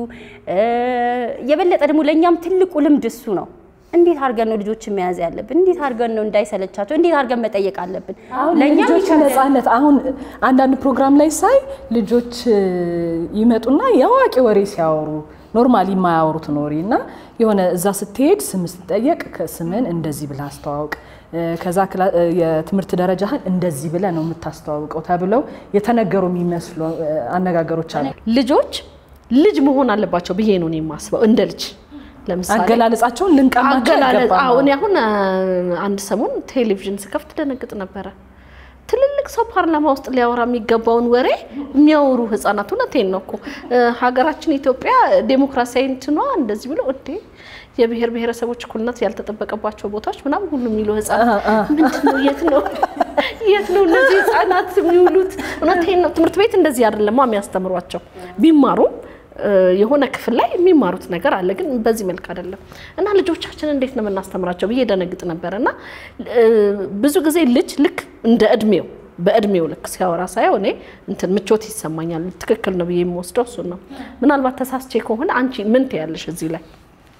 የበለጠ ደግሞ ለእኛም ትልቁ ልምድ እሱ ነው። እንዴት አድርገን ነው ልጆችን መያዝ ያለብን? እንዴት አድርገን ነው እንዳይሰለቻቸው እንዴት አድርገን መጠየቅ አለብን? ለእኛም ልጆች ነጻነት አሁን አንዳንድ ፕሮግራም ላይ ሳይ ልጆች ይመጡና የአዋቂ ወሬ ሲያወሩ ኖርማሊ የማያወሩትን ወሬ እና የሆነ እዛ ስትሄድ ስም ስትጠየቅ ስምን እንደዚህ ብለህ አስተዋውቅ፣ ከዛ የትምህርት ደረጃህን እንደዚህ ብለህ ነው የምታስተዋውቀው ተብለው የተነገሩ የሚመስሉ አነጋገሮች አሉ። ልጆች ልጅ መሆን አለባቸው ብዬ ነው እኔ የማስበው እንደ ልጅ ለምሳሌ አገላለጻቸውን ልንቀማቸው አገላለጽ አይገባም። አዎ፣ እኔ አሁን አንድ ሰሞን ቴሌቪዥን ስከፍት ደነግጥ ነበረ። ትልልቅ ሰው ፓርላማ ውስጥ ሊያወራ የሚገባውን ወሬ የሚያወሩ ህጻናት። እውነቴን ነው እኮ ሀገራችን ኢትዮጵያ ዴሞክራሲያዊ እንትኗ እንደዚህ ብሎ እንዴ የብሔር ብሔረሰቦች እኩልነት ያልተጠበቀባቸው ቦታዎች ምናምን ሁሉ የሚሉ ህጻናት ምንድን ነው? የት ነው የት ነው እነዚህ ህጻናት የሚውሉት? እውነቴን ነው። ትምህርት ቤት እንደዚህ አይደለማ የሚያስተምሯቸው ቢማሩም የሆነ ክፍል ላይ የሚማሩት ነገር አለ፣ ግን በዚህ መልክ አይደለም። እና ልጆቻችን እንዴት ነው የምናስተምራቸው ብዬ ደነግጥ ነበር። እና ብዙ ጊዜ ልጅ ልክ እንደ እድሜው በእድሜው ልክ ሲያወራ ሳየው እኔ እንትን ምቾት ይሰማኛል። ትክክል ነው ብዬ የምወስደው እሱን ነው። ምናልባት ተሳስቼ ከሆነ አንቺ ምን ትያለሽ እዚህ ላይ?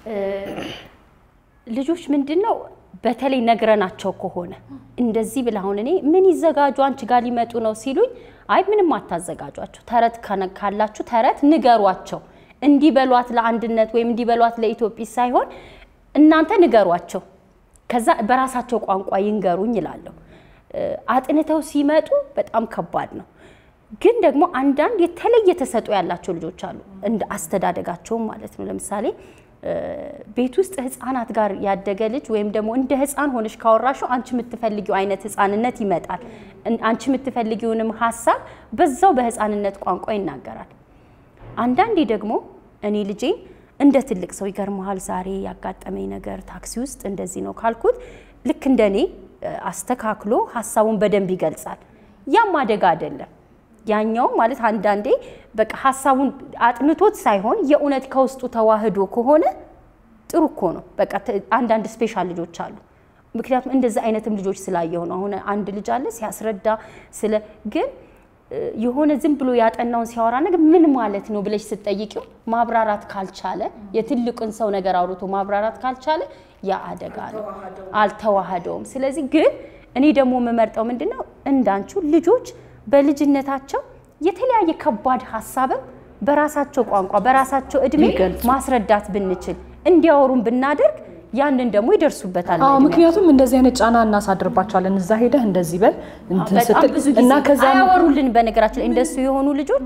ልጆች ምንድን ነው በተለይ ነግረናቸው ከሆነ እንደዚህ ብለህ አሁን እኔ ምን ይዘጋጁ አንቺ ጋር ሊመጡ ነው ሲሉኝ፣ አይ ምንም አታዘጋጇቸው፣ ተረት ከነ- ካላችሁ ተረት ንገሯቸው። እንዲበሏት ለአንድነት ወይም እንዲበሏት ለኢትዮጵያ ሳይሆን እናንተ ንገሯቸው፣ ከዛ በራሳቸው ቋንቋ ይንገሩኝ ይላለሁ። አጥንተው ሲመጡ በጣም ከባድ ነው። ግን ደግሞ አንዳንድ የተለየ ተሰጥኦ ያላቸው ልጆች አሉ፣ እንደ አስተዳደጋቸውም ማለት ነው። ለምሳሌ ቤት ውስጥ ህፃናት ጋር ያደገ ልጅ ወይም ደግሞ እንደ ህፃን ሆነሽ ካወራሽው አንቺ የምትፈልጊው አይነት ህፃንነት ይመጣል። አንቺ የምትፈልጊውንም ሀሳብ በዛው በህፃንነት ቋንቋ ይናገራል። አንዳንዴ ደግሞ እኔ ልጄን እንደ ትልቅ ሰው ይገርመሃል፣ ዛሬ ያጋጠመኝ ነገር ታክሲ ውስጥ እንደዚህ ነው ካልኩት ልክ እንደ እኔ አስተካክሎ ሀሳቡን በደንብ ይገልጻል። ያም አደጋ አይደለም። ያኛው ማለት አንዳንዴ በቃ ሀሳቡን አጥንቶት ሳይሆን የእውነት ከውስጡ ተዋህዶ ከሆነ ጥሩ እኮ ነው። በቃ አንዳንድ ስፔሻል ልጆች አሉ። ምክንያቱም እንደዚህ አይነትም ልጆች ስላየሁ ነው። አሁን አንድ ልጅ አለ ሲያስረዳ ስለ ግን የሆነ ዝም ብሎ ያጠናውን ሲያወራ ነገር ምን ማለት ነው ብለሽ ስትጠይቂው ማብራራት ካልቻለ የትልቁን ሰው ነገር አውርቶ ማብራራት ካልቻለ ያ አደጋ ነው፣ አልተዋህደውም። ስለዚህ ግን እኔ ደግሞ የምመርጠው ምንድን ነው እንዳንቹ ልጆች በልጅነታቸው የተለያየ ከባድ ሀሳብም በራሳቸው ቋንቋ በራሳቸው እድሜ ማስረዳት ብንችል እንዲያወሩን ብናደርግ ያንን ደግሞ ይደርሱበታል። አዎ ምክንያቱም እንደዚህ አይነት ጫና እናሳድርባቸዋለን። እዛ ሄደህ እንደዚህ በል እንትን በጣም ስትል ብዙ ጊዜ እና ከዛ አያወሩልን። በነገራችን ላይ እንደሱ የሆኑ ልጆች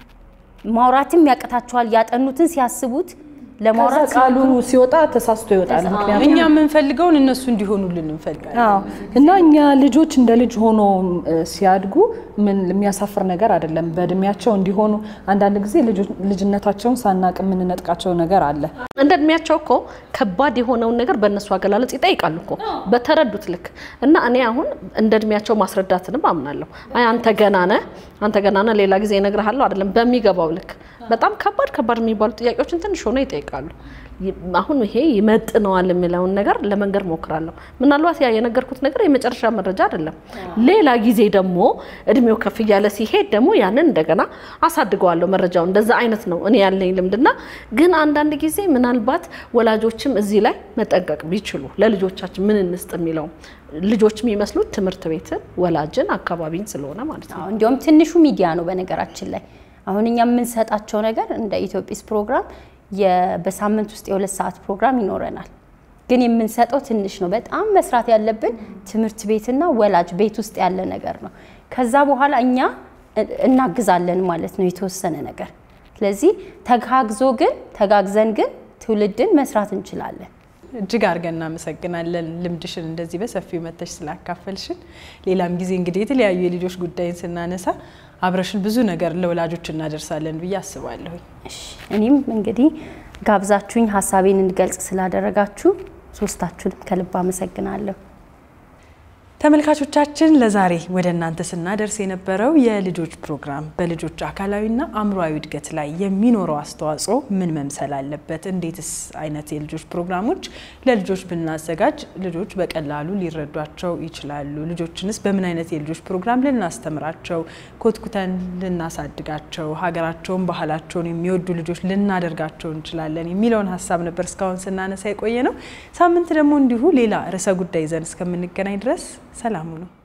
ማውራትም ያቅታቸዋል። ያጠኑትን ሲያስቡት ከዛ ለማውራት ቃሉ ሲወጣ ተሳስቶ ይወጣል። ምክንያቱም እኛ የምንፈልገውን እነሱ እንዲሆኑልን እንፈልጋለን። አዎ እና እኛ ልጆች እንደ ልጅ ሆኖ እ፣ ሲያድጉ ምን የሚያሳፍር ነገር አይደለም። በእድሜያቸው እንዲሆኑ አንዳንድ ጊዜ ልጆች- ልጅነታቸውን ሳናቅ የምንነጥቃቸው ነገር አለ። እንደ እድሜያቸው እኮ ከባድ የሆነውን ነገር በእነሱ አገላለጽ ይጠይቃሉ እኮ በተረዱት ልክ እና እኔ አሁን እንደ እድሜያቸው ማስረዳትንም አምናለሁ። አይ አንተ ገና ነህ፣ አንተ ገና ነህ፣ ሌላ ጊዜ እነግርሃለሁ አይደለም፣ በሚገባው ልክ በጣም ከባድ ከባድ የሚባሉ ጥያቄዎችን ትንሽ ሆነው ይጠይቃሉ። ይ- አሁን ይሄ ይመጥነዋል የሚለውን ነገር ለመንገር ሞክራለሁ። ምናልባት ያ የነገርኩት ነገር የመጨረሻ መረጃ አይደለም። ሌላ ጊዜ ደግሞ እድሜው ከፍ እያለ ሲሄድ ደግሞ ያንን እንደገና አሳድገዋለሁ መረጃው እንደዛ አይነት ነው እኔ ያለኝ ልምድና ግን አንዳንድ ጊዜ ምናልባት ወላጆችም እዚህ ላይ መጠንቀቅ ቢችሉ ለልጆቻችን ምን እንስጥ የሚለው ልጆች የሚመስሉት ትምህርት ቤትን፣ ወላጅን፣ አካባቢን ስለሆነ ማለት ነው። አዎ፣ እንዲያውም ትንሹ ሚዲያ ነው በነገራችን ላይ አሁን እኛ የምንሰጣቸው ነገር እንደ ኢትዮጲስ ፕሮግራም የ- በሳምንት ውስጥ የሁለት ሰዓት ፕሮግራም ይኖረናል። ግን የምንሰጠው ትንሽ ነው። በጣም መስራት ያለብን ትምህርት ቤትና ወላጅ ቤት ውስጥ ያለ ነገር ነው። ከዛ በኋላ እኛ እ- እናግዛለን ማለት ነው የተወሰነ ነገር። ስለዚህ ተጋግዞ ግን ተጋግዘን ግን ትውልድን መስራት እንችላለን። እጅግ አድርገን እናመሰግናለን። ልምድሽን እንደዚህ በሰፊው መተሽ ስላካፈልሽን። ሌላም ጊዜ እንግዲህ የተለያዩ የልጆች ጉዳይን ስናነሳ አብረሽን ብዙ ነገር ለወላጆች እናደርሳለን ብዬ አስባለሁኝ። እሺ፣ እኔም እንግዲህ ጋብዛችሁኝ ሀሳቤን እንድገልጽ ስላደረጋችሁ ሶስታችሁንም ከልብ አመሰግናለሁ። ተመልካቾቻችን ለዛሬ ወደ እናንተ ስናደርስ የነበረው የልጆች ፕሮግራም በልጆች አካላዊና አእምሯዊ እድገት ላይ የሚኖረው አስተዋጽኦ ምን መምሰል አለበት፣ እንዴትስ አይነት የልጆች ፕሮግራሞች ለልጆች ብናዘጋጅ ልጆች በቀላሉ ሊረዷቸው ይችላሉ፣ ልጆችንስ በምን አይነት የልጆች ፕሮግራም ልናስተምራቸው፣ ኮትኩተን ልናሳድጋቸው፣ ሀገራቸውን ባህላቸውን የሚወዱ ልጆች ልናደርጋቸው እንችላለን የሚለውን ሀሳብ ነበር እስካሁን ስናነሳ የቆየ ነው። ሳምንት ደግሞ እንዲሁ ሌላ ርዕሰ ጉዳይ ይዘን እስከምንገናኝ ድረስ ሰላሙ ነው።